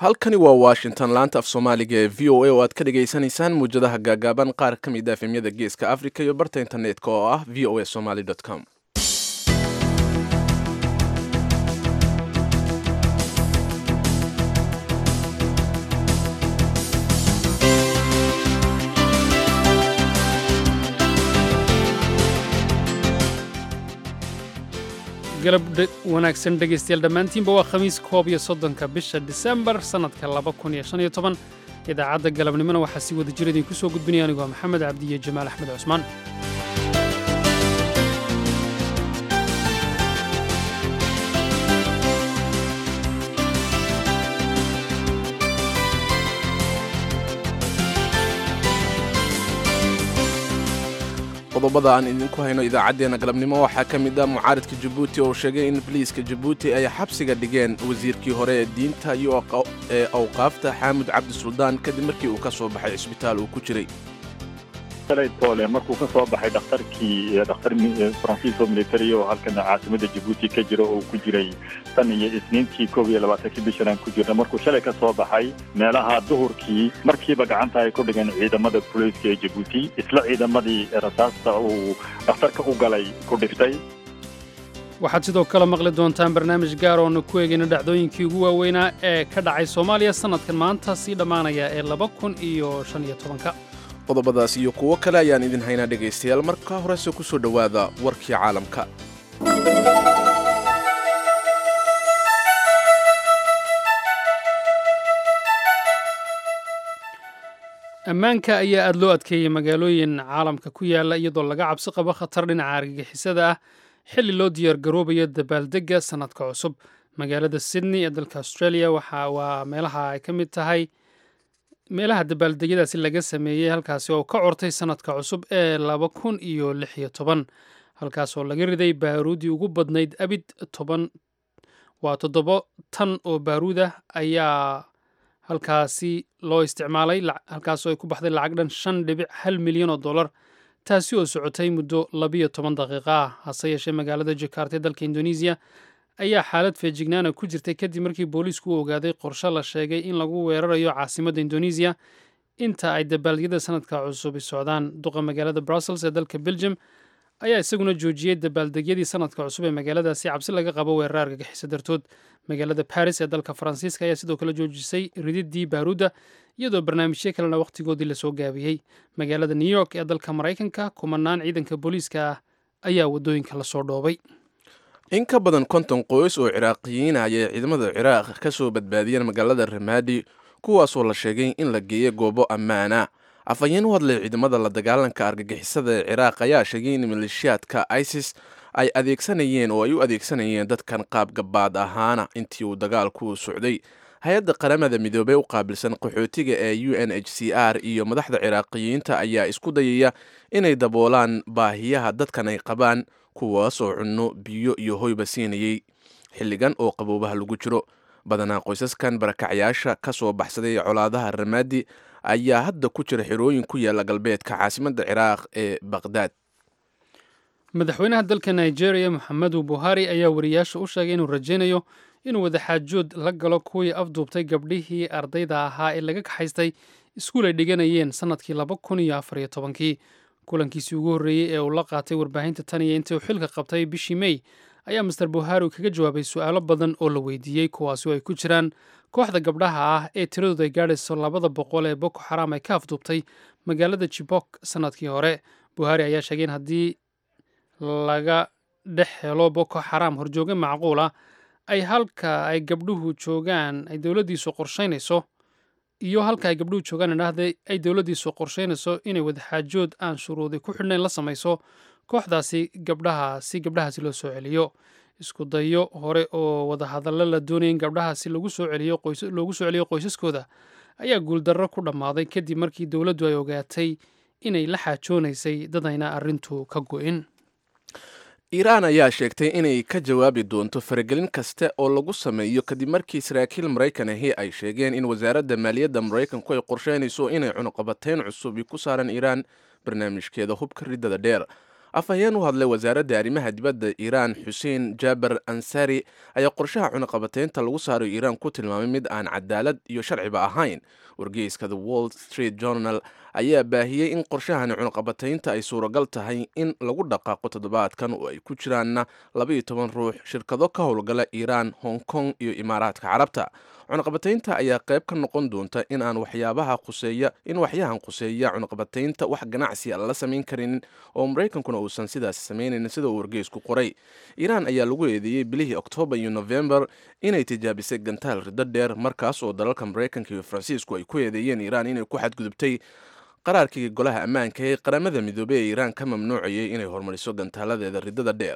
halkani waa washington laanta af soomaaliga ee v o a oo aad ka dhagaysanaysaan muwjadaha gaagaaban qaar ka mid a efemyada geeska africa iyo barta internetka oo ah v o a somaly com galab wanaagsan dhegaystayaal dhammaantiinba waa khamiis koob iyo soddonka bisha disembar sannadka laba kun iyo shan iyo toban idaacadda galabnimona waxaa si wada jir idinku soo gudbinaya anigoo maxamed cabdi iyo jamaal axmed cusmaan qodobada aan idinku hayno idaacaddeenna galabnimo waxaa ka mid ah mucaaridka jabuuti oo sheegay in boliiska jabuuti ay xabsiga dhigeen wasiirkii hore ee diinta iyo ee awqaafta xaamud cabdi suldaan kadib markii uu ka soo baxay cisbitaal uu ku jiray tole markuu ka soo baxay dhakhtarkii dhakhtar faransiiso military oo halkan caasimada jabuuti ka jira oo ku jiray tan iyo isniintii koob iyo labaatankii bishan aan ku jirna markuu shalay ka soo baxay meelaha duhurkii markiiba gacanta ay ku dhigeen ciidamada booliiska ee jabuuti isla ciidamadii rasaasta uu dhakhtarka u galay ku dhiftay waxaad sidoo kale maqli doontaan barnaamij gaar oonu ku eegayna dhacdooyinkii ugu waaweynaa ee ka dhacay soomaaliya sannadkan maanta sii dhammaanaya ee laba kun iyo shan iyo tobanka qodobadaas iyo kuwo kale ayaan idin haynaa dhegaystayaal marka horese ku soo dhowaada warkii caalamka ammaanka ayaa aad loo adkeeyey magaalooyin caalamka ku yaala iyadoo laga cabsi qabo khatar dhinaca argagixisada ah xilli loo diyaargaroobayo dabaaldegga sannadka cusub magaalada sydney ee dalka australia waxa waa meelaha ay ka mid tahay meelaha dabaaldegyadaasi laga sameeyey halkaasi oo ka cortay sannadka cusub ee laba kun iyo lix iyo toban halkaas oo laga riday baaruudii ugu badnayd abid toban waa toddobo tan oo baaruud ah ayaa halkaasi loo isticmaalay halkaas oo ay ku baxday lacag dhan shan dhibic hal milyan oo dollar taasi oo socotay muddo labiyo toban daqiiqa ah hase yeeshee magaalada jakarta ee dalka indonesiya ayaa xaalad feejignaana ku jirtay kadib markii booliisku u ogaaday qorshe la sheegay in lagu weerarayo caasimadda indonesiya inta ay dabaaldegyada sanadka cusub socdaan duqa magaalada brussels ee dalka belgium ayaa isaguna joojiyey dabaaldegyadii sanadka cusub ee magaaladaasi cabsi laga qabo weerar argagixiso dartood magaalada baris ee dalka faransiiska ayaa sidoo kale joojisay rididii baaruudda iyadoo barnaamijyo kalena wakhtigoodii lasoo gaabiyey magaalada new york ee dalka maraykanka kumanaan ciidanka booliiska ah ayaa waddooyinka lasoo dhoobay in ka badan konton qoys oo ciraaqiyiin ah ayay ciidamada ciraaq ka soo badbaadiyeen magaalada ramaadi kuwaasoo la sheegay in la geeyo goobo ammaana afhayeen u hadlay ciidamada la dagaalanka argagixisada ee ciraaq ayaa sheegay in maleeshiyaadka isis ay adeegsanayeen oo ay u adeegsanayeen dadkan qaab gabaad ahaana intii uu dagaalku socday hay-adda qaramada midoobey u qaabilsan qaxootiga ee u n h c r iyo madaxda ciraaqiyiinta ayaa isku dayaya inay daboolaan baahiyaha dadkan ay qabaan kuwaas oo cunno biyo iyo hoyba siinayey xilligan oo qaboobaha lagu jiro badanaa qoysaskan barakacyaasha ka soo baxsaday colaadaha ramaadi ayaa hadda ku jira xirooyin ku yaala galbeedka caasimadda ciraaq ee baqhdaad madaxweynaha dalka nigeria moxamedu buhari ayaa wariyaasha u sheegay inuu rajaynayo inuu wadaxaajood la galo kuwii afduubtay gabdhihii ardayda ahaa ee laga kaxaystay iskuul ay dhiganayeen sannadkii laba kun iyo afar iyo tobankii kulankiisii ugu horreeyey ee uu la qaatay warbaahinta tan iyo intii uu xilka qabtay bishii mey ayaa master buhari kaga jawaabay su'aalo badan oo la weydiiyey kuwaasi oo ay ku jiraan kooxda gabdhaha ah ee tiradooda ay gaadhayso labada boqol ee boko xaraam ay ka afduubtay magaalada jibok sannadkii hore buhari ayaa sheegay in haddii laga dhex helo boko xaraam horjooge macquul ah ay halka ay gabdhuhu joogaan ay dowladdiisu qorshaynayso iyo halka ay gabdhuhu joogaan idhaahday ay dowladdiisu qorshaynayso inay wadaxaajood aan shuruudi ku xidhnayn la samayso kooxdaasi gabdhaha si gabdhahaasi loo soo celiyo isku dayo hore oo wadahadallo la doonaya in gabdhahaasi lagu soo celiyo loogu soo celiyo qoysaskooda ayaa guuldarro ku dhammaaday kadib markii dowladdu ay ogaatay inay la xaajoonaysay dadayna arrintu ka go'in iiraan ayaa sheegtay inay ka jawaabi doonto faragelin kasta oo lagu sameeyo kadib markii saraakiil maraykan ahi ay sheegeen in wasaaradda maaliyadda maraykanku ay qorsheynayso inay cunuqabateyn cusubi ku saaran iiraan barnaamijkeeda hubka riddada dheer afhayeen u hadlay wasaaradda arrimaha dibadda iiraan xuseen jaaber ansari ayaa qorshaha cunaqabateynta lagu saaro iiraan ku tilmaamay mid aan cadaalad iyo sharciba ahayn wargeyska the wall street journal ayaa baahiyey in qorshahani cunaqabateynta ay suuragal tahay in lagu dhaqaaqo toddobaadkan oo ay ku jiraanna labaiyo toban ruux shirkado ka howlgala iiraan hong kong iyo imaaraadka carabta cunaqabateynta ayaa qayb ka noqon doonta in aan waxyaabaha khuseeya in waxyahan khuseeya cunaqabateynta wax ganacsi a lala samayn karin oo maraykankuna uusan sidaas samaynayn sida uu wargeysku qoray iiraan ayaa lagu eedeeyey bilihii oktoobar iyo nofembar inay tijaabisay gantaal riddo dheer markaas oo dalalka maraykanka iyo faransiisku ay ku eedeeyeen iiraan inay ku xadgudubtay qaraarkii golaha ammaanka ee qaramada midoobey ee iiraan ka mamnuucayay inay horumariso gantaaladeeda riddada dheer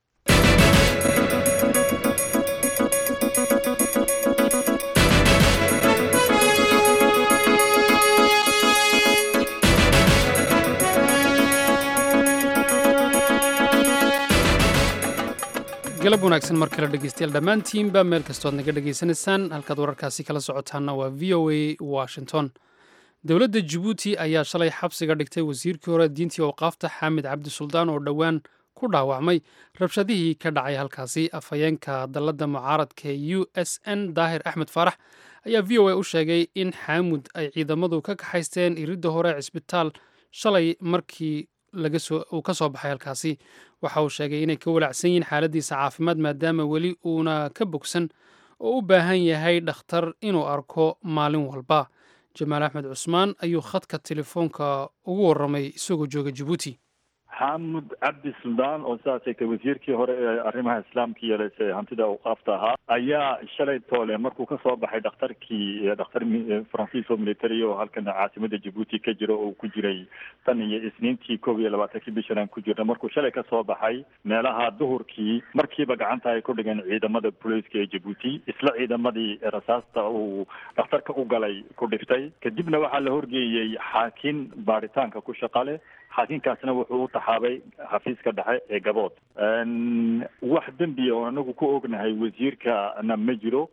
galab wanaagsan mar kale dhegeystayaal dhammaantiinba meel kastood naga dhegaysanaysaan halkaad wararkaasi kala socotaanna waa v o a washington dowladda jabuuti ayaa shalay xabsiga dhigtay wasiirkii hore diintii awqaafta xaamid cabdi suldaan oo dhowaan ku dhaawacmay rabshadihii ka dhacay halkaasi afhayeenka dalladda mucaaradka u s n daahir axmed faarax ayaa v o a u sheegay in xaamud ay ciidamadu ka kaxaysteen iridda hore cisbitaal shalay markii uu ka soo baxay halkaasi waxa uu sheegay inay ka walacsan yihiin xaaladiisa caafimaad maadaama weli uuna ka bogsan oo u baahan yahay dhakhtar inuu arko maalin walba jamaal axmed cusmaan ayuu khadka telefoonka ugu warramay isagoo jooga jabuuti xaamud cabdi suldaan oo sidaas eegtay wasiirkii hore ee arrimaha islaamka yeelase hantida awqaafta ahaa ayaa shalay toole markuu ka soo baxay dhakhtarkii dhakhtar faransiis oo military oo halkan caasimada jabuuti ka jira oo ku jiray tan iyo isniintii koob iyo labaatankii bishan aan ku jirna markuu shalay ka soo baxay meelaha duhurkii markiiba gacanta ay ku dhigeen ciidamada booliiska ee jabuuti isla ciidamadii rasaasta uu dhakhtarka u galay ku dhiftay kadibna waxaa la horgeeyey xaakin baaritaanka ku shaqa leh xaakinkaasna wuxuu u taxaabay xafiiska dhexe ee gabood wax dembiya oo anagu ku ognahay wasiirkana ma jiro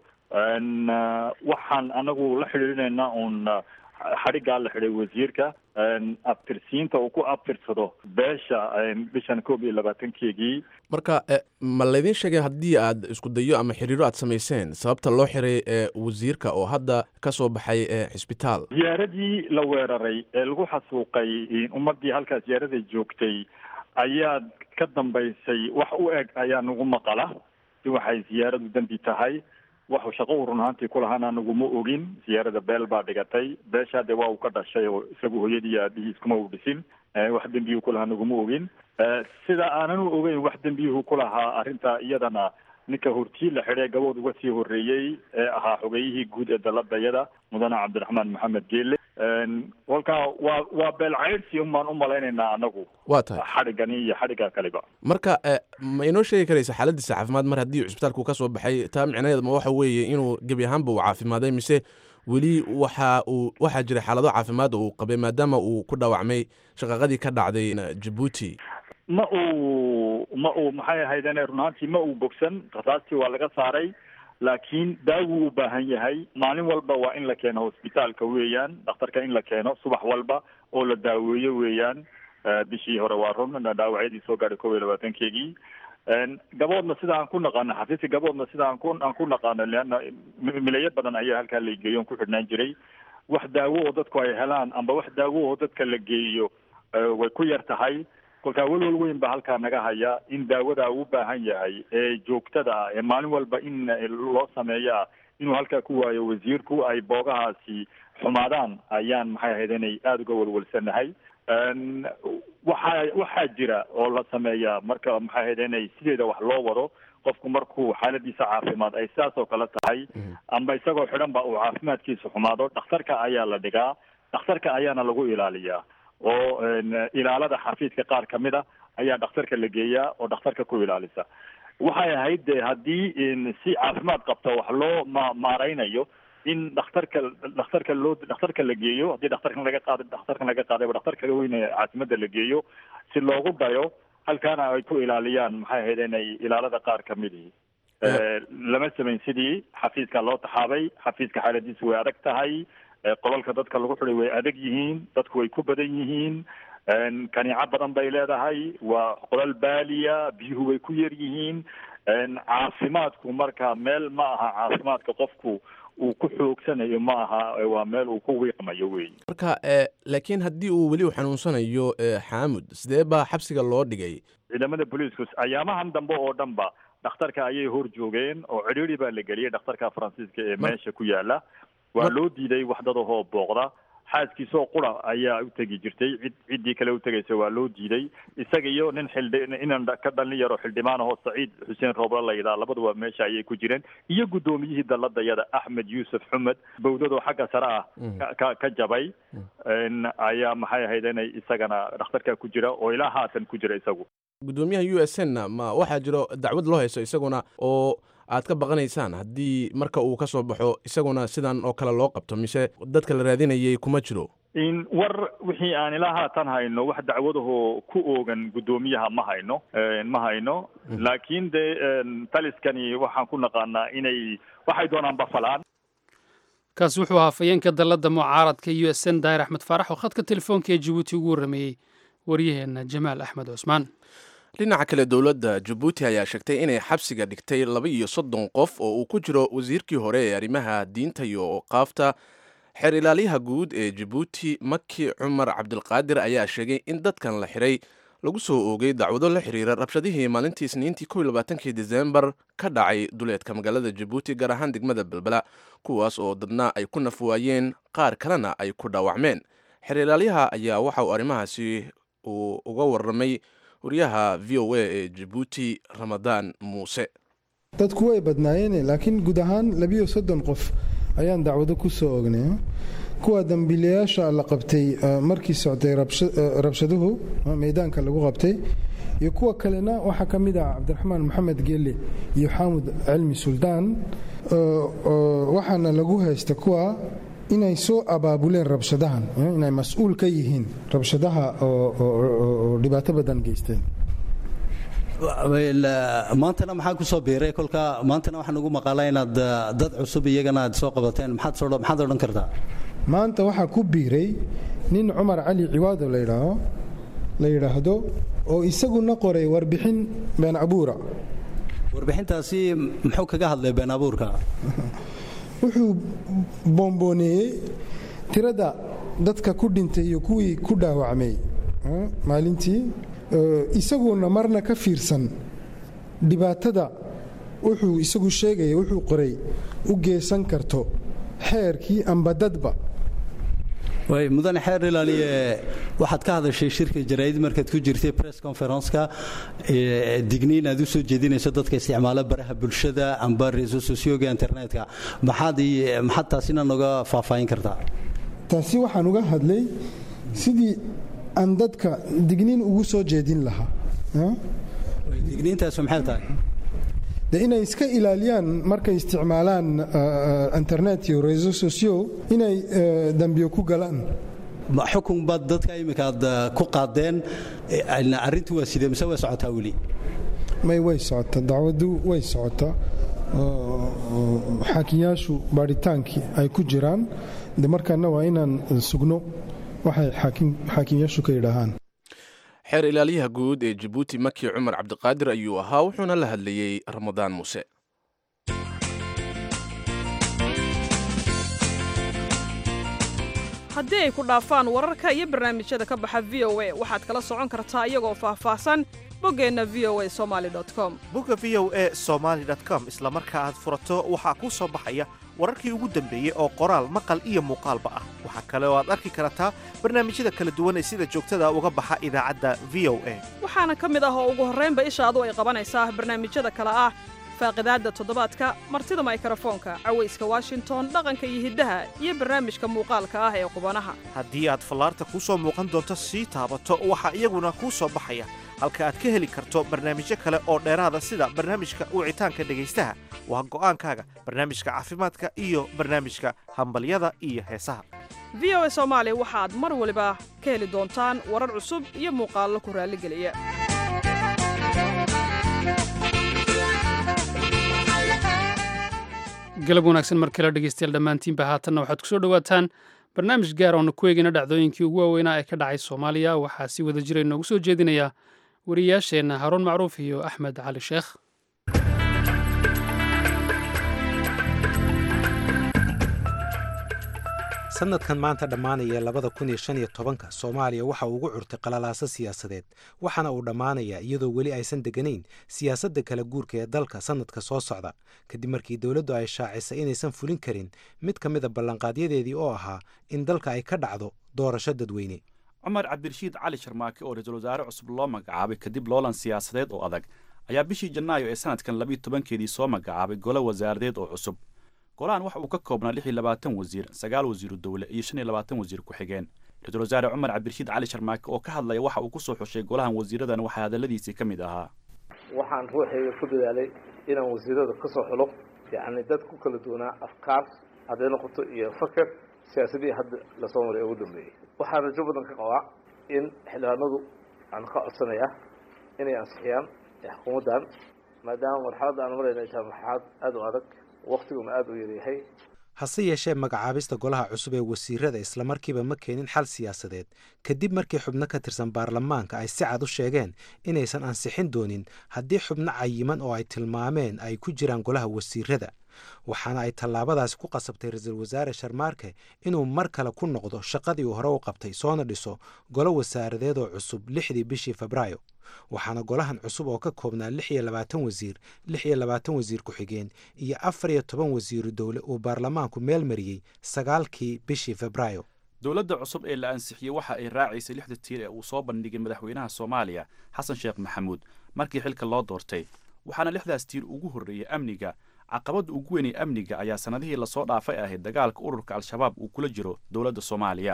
waxaan anagu la xidhiirinaynaa uun xadhiggaa la xidhay wasiirka abtirsiinta uu ku abtirsado beesha bishan koob iyo labaatankeegii marka ma laydin sheegay haddii aad isku dayo ama xiriiro aad samayseen sababta loo xiray wasiirka oo hadda ka soo baxay xisbitaal ziyaaradii la weeraray ee lagu xasuuqay ummadii halkaas ziyaarada joogtay ayaa ka dambaysay wax u eg ayaa nagu maqala si waxay ziyaaradu dembi tahay waxu shaqo u run ahaantii kulahaan anaguma ogin siyaarada beel baa dhigatay beeshaa dee waa uu ka dhashay oo isagu hooyadii aabihiis kuma u dhisin wax dembiyuhu kulahaa naguma ogin sida aanan u ogeyn wax dembiyuhu kulahaa arrinta iyadana ninka hortii la xidhay gabood uga sii horreeyey ee ahaa xogeyihii guud ee daladayada mudane cabdiraxmaan maxamed geele kolkaa waa waa beel caydhsi un baan u malaynaynaa anagu waa tahay xadhigani iyo xadhigga kaliba marka ma inoo sheegi karaysa xaaladiisa caafimaad mar haddii cusbitaalku ka soo baxay taa micnaheed ma waxa weeye inuu gebi ahaanba uu caafimaaday mise weli waxa uu waxaa jira xaalado caafimaad oo uu qabay maadaama uu ku dhaawacmay shaqaqadii ka dhacday jabuuti ma uu ma uu maxay ahaydene run ahaantii ma uu bogsan rasaastii waa laga saaray laakiin daawuu u baahan yahay maalin walba waa in la keeno hosbitaalka weeyaan dhakhtarka in la keeno subax walba oo la daaweeyo weeyaan bishii hore waa run dhaawacyadii soo gaadhay kob iyo labaatankeegii gaboodna sida aan ku naqaano xafiiska gaboodna sida aan ku aan ku naqaano leanna milayo badan ayaa halkaa la geeyo on ku xidhnaan jiray wax daawo oo dadku ay helaan amba wax daawo oo dadka la geeyo way ku yar tahay kolkaa welwel weyn baa halkaa naga haya in daawada uu u baahan yahay ee joogtada ah ee maalin walba in loo sameeyaa inuu halkaa ku waayo wasiirku ay boogahaasi xumaadaan ayaan maxay ahayd inay aada uga welwelsanahay waxaa waxaa jira oo la sameeyaa marka maxay ahayd inay sideeda wax loo wado qofku markuu xaaladiisa caafimaad ay sidaas oo kale tahay amba isagoo xidhan ba uu caafimaadkiisa xumaado dhakhtarka ayaa la dhigaa dhakhtarka ayaana lagu ilaaliyaa oo ilaalada xafiiska qaar ka mid a ayaa dhakhtarka la geeyaa oo dhakhtarka ku ilaalisa waxay ahayd de haddii si caafimaad qabta wax loo ma maareynayo in dhakhtarka dhakhtarka loo dhakhtarka la geeyo haddii dhakhtarkan laga qaada dhakhtarkan laga qaadayba dhakhtarka weyn ee caasimada la geeyo si loogu dayo halkaana ay ku ilaaliyaan maxay ahayd inay ilaalada qaar ka midii lama samayn sidii xafiiska loo taxaabay xafiiska xaaladiisu way adag tahay qolalka dadka lagu xiday way adag yihiin dadku way ku badan yihiin kaniico badan bay leedahay waa qolal baaliya biyuhu way ku yar yihiin caafimaadku marka meel ma aha caafimaadka qofku uu ku xoogsanayo ma aha waa meel uu ku wiiqmayo wey marka laakiin haddii uu weli u xanuunsanayo xaamud sidee baa xabsiga loo dhigay ciidamada booliisku ayaamahan dambe oo dhan ba dhakhtarka ayay hor joogeen oo cidhiiri baa la geliyey dhakhtarka faransiiska ee meesha ku yaala waa loo diiday waxdadahoo booqda xaaskiisoo qura ayaa u tegi jirtay cid ciddii kale u tegaysa waa loo diiday isaga iyo nin xildhi inan ka dhalin yaro xildhibaan ahoo saciid xuseen roobla la yidhaha labaduba meesha ayay ku jireen iyo guddoomiyihii dalladayada axmed yuusuf xumed bawdadoo xagga sare ah ka ka jabay ayaa maxay ahayd inay isagana dhakhtarka ku jira oo ilaa haatan ku jira isagu guddoomiyaha u s n ma waxaa jiro dacwad loo hayso isaguna oo aad ka baqanaysaan haddii marka uu ka soo baxo isaguna sidan oo kale loo qabto mise dadka la raadinayay kuma jiro in war wixii aan ilaa haatan hayno wax dacwadahoo ku oogan guddoomiyaha ma hayno ma hayno laakiin de taliskani waxaan ku naqaanaa inay waxay doonaan bafalaan kaasi wuxuu ahaa fayeenka dalladda mucaaradka u s n daahir axmed faarax oo khadka telefoonka ee jabuuti ugu warrameeyey waryaheenna jamaal axmed cusmaan dhinaca kale dowladda jabuuti ayaa sheegtay inay xabsiga dhigtay laba iyo soddon qof oo uu ku jiro wasiirkii hore ee arrimaha diinta iyo oqaafta xeer ilaaliyaha guud ee jabuuti maki cumar cabdilqaadir ayaa sheegay in dadkan la xiray lagu soo oogay dacwado la xiriira rabshadihii maalintii isniintii kow iyo labaatankii disembar ka dhacay duleedka magaalada jabuuti gaar ahaan degmada belbela kuwaas oo dadna ay ku naf waayeen qaar kalena ay ku dhaawacmeen xeer ilaalyaha ayaa waxa uu arrimahaasi uu uga warramay wariyaha v o a ee jabuuti ramadaan muuse dadku way badnaayeen laakiin guud ahaan labiyo soddon qof ayaan dacwado ku soo ognay kuwa dambiilayaasha la qabtay markii socday rabshaduhu meydaanka lagu qabtay iyo kuwa kalena waxaa ka mid ah cabdiraxmaan maxamed geelle iyo xaamud cilmi suldaan waxaana lagu haysta kuwa inay soo abaabuleen rabshadahan inay mas-uul ka yihiin rabshadaha oo dhibaato badan geysteen maantana maxaa ku soo biiray kolka maantana waxaan ugu maqaalaa inaad dad cusub iyagana aad soo qabateen maxaad maxaad odhan kartaa maanta waxaa ku biiray nin cumar cali ciwaado ladhaaho la yidhaahdo oo isaguna qoray warbixin been abuura warbixintaasi muxuu kaga hadlay been abuurka wuxuu bombooneeyey tirada dadka ku dhintay iyo kuwii ku dhaawacmay maalintii isaguna marna ka fiirsan dhibaatada wuxuu isagu sheegaya wuxuu qoray u geesan karto xeerkii amba dadba way mudane xeer ilaaliye waxaad ka hadashay shirka jaraa'id markaad ku jirtay press conference-ka digniin aad u soo jeedinayso dadka isticmaala baraha bulshada amba reso socioga internetka maxaad maxaad taasina noga faahfaahin kartaa taasi waxaan uga hadlay sidii aan dadka digniin ugu soo jeedin lahaa digniintaasu maxay tahay de inay iska ilaaliyaan markay isticmaalaan internet iyo reso socio inay dambiyo ku galaan xukun baad dadka iminka aad ku qaadeen arrintu waa sidee mise way socotaa weli may way socotaa dacwadu way socotaa xaakiyaashu baadhitaankii ay ku jiraan de markaana waa inaan sugno waxay xaakiyaashu ka yidhaahaan xeer ilaaliyaha guud ee jabuuti maki cumar cabdiqaadir ayuu ahaa wuxuuna la hadlayey ramadaan muuse haddii ay ku dhaafaan wararka iyo barnaamijyada ka baxa v o a waxaad kala socon kartaa iyagoo faahfaahsan boggeenna v o a somali com bogga v o a somaali com isla marka aad furato waxaa kuu soo baxaya wararkii ugu dambeeyey oo qoraal maqal iyo muuqaalba ah waxaa kale oo aad arki kartaa barnaamijyada kala duwan ee sida joogtada uga baxa idaacadda v o a waxaana ka mid ah oo ugu horraynba ishaadu ay qabanaysaa barnaamijyada kale ah faaqidaadda toddobaadka martida maykarafoonka cawayska washington dhaqanka iyo hiddaha iyo barnaamijka muuqaalka ah ee qubanaha haddii aad fallaarta kuu soo muuqan doonto sii taabato waxaa iyaguna kuu soo baxaya halka aad ka heli karto barnaamijyo kale oo dheeraada sida barnaamijka wicitaanka dhegaystaha waa go'aankaaga barnaamijka caafimaadka iyo barnaamijka hambalyada iyo heesaha v o a soomaali waxaad mar waliba ka heli doontaan warar cusub iyo muuqaallo ku raalligeliya galab wanaagsan mar kale dhegeystayaal dhammaantiinba haatanna waxaad kusoo dhowaataan barnaamij gaar oona ku eegayna dhacdooyinkii ugu waaweynaa ee ka dhacay soomaaliya waxaa si wada jira inoogu soo jeedinaya wariyaasheenna haruun macruuf iyo axmed cali sheekh sanadkan maanta dhammaanaya labada kun iyo shan iyo tobanka soomaaliya waxa uu ugu curtay qalalaaso siyaasadeed waxaana uu dhammaanayaa iyadoo weli aysan deganayn siyaasadda kala guurka ee dalka sanadka soo socda kadib markii dowladdu ay shaacisay inaysan fulin karin mid ka mida ballanqaadyadeedii oo ahaa in dalka ay ka dhacdo doorasho dadweyne cumar cabdirashiid cali sharmaake oo ra-iisul wasaare cusub loo magacaabay kadib loolan siyaasadeed oo adag ayaa bishii janaayo ee sanadkan labiiyo tobankeedii soo magacaabay golo wasaaradeed oo cusub golahan waxa uu ka koobnaa lix iyo labaatan wasiir sagaal wasiiru dowle iyo shan iyo labaatan wasiir ku-xigeen ra-iisul wasaare cumar cabdirashiid cali sharmaake oo ka hadlaya waxa uu ku soo xushay golahan wasiiradan waxaa hadalladiisii ka mid ahaa waxaan ruuxayga ku dadaalay inaan wasiirada ka soo xulo yacni dad ku kala duwanaa afkaar hadday noqoto iyo faker siyaasadii hadda lasoo maray ugu dambeeyey waxaan rajo badan ka qabaa in xildhibaanadu aan ka codsanaya inay ansixiyaan xukuumaddan maadaama marxaladda aan marayna ay tahay marxalad aada u adag waktiguna aada u yaryahay hase yeeshee magacaabista golaha cusub ee wasiirada islamarkiiba ma keenin xal siyaasadeed kadib markii xubno ka tirsan baarlamaanka ay si cad u sheegeen inaysan ansixin doonin haddii xubno cayiman oo ay tilmaameen ay ku jiraan golaha wasiirada waxaana ay tallaabadaasi ku qasabtay ra-iisul wasaare sharmaarke inuu mar kale ku noqdo shaqadii uu hore u qabtay soona dhiso golo wasaaradeed oo cusub lixdii bishii febraayo waxaana golahan cusub oo ka koobnaa lix iyo labaatan wasiir lix iyo labaatan wasiir ku-xigeen iyo afar iyo toban wasiiru dowle uu baarlamaanku meel mariyey sagaalkii bishii febraayo dowladda cusub ee la ansixiyey waxa ay raacaysay lixda tiir ee uu soo bandhigay madaxweynaha soomaaliya xasan sheekh maxamuud markii xilka loo doortay waxaana lixdaas tiir ugu horreeyey amniga caqabadda ugu weynay amniga ayaa sannadihii lasoo dhaafay ahayd dagaalka ururka al-shabaab uu kula jiro dowladda soomaaliya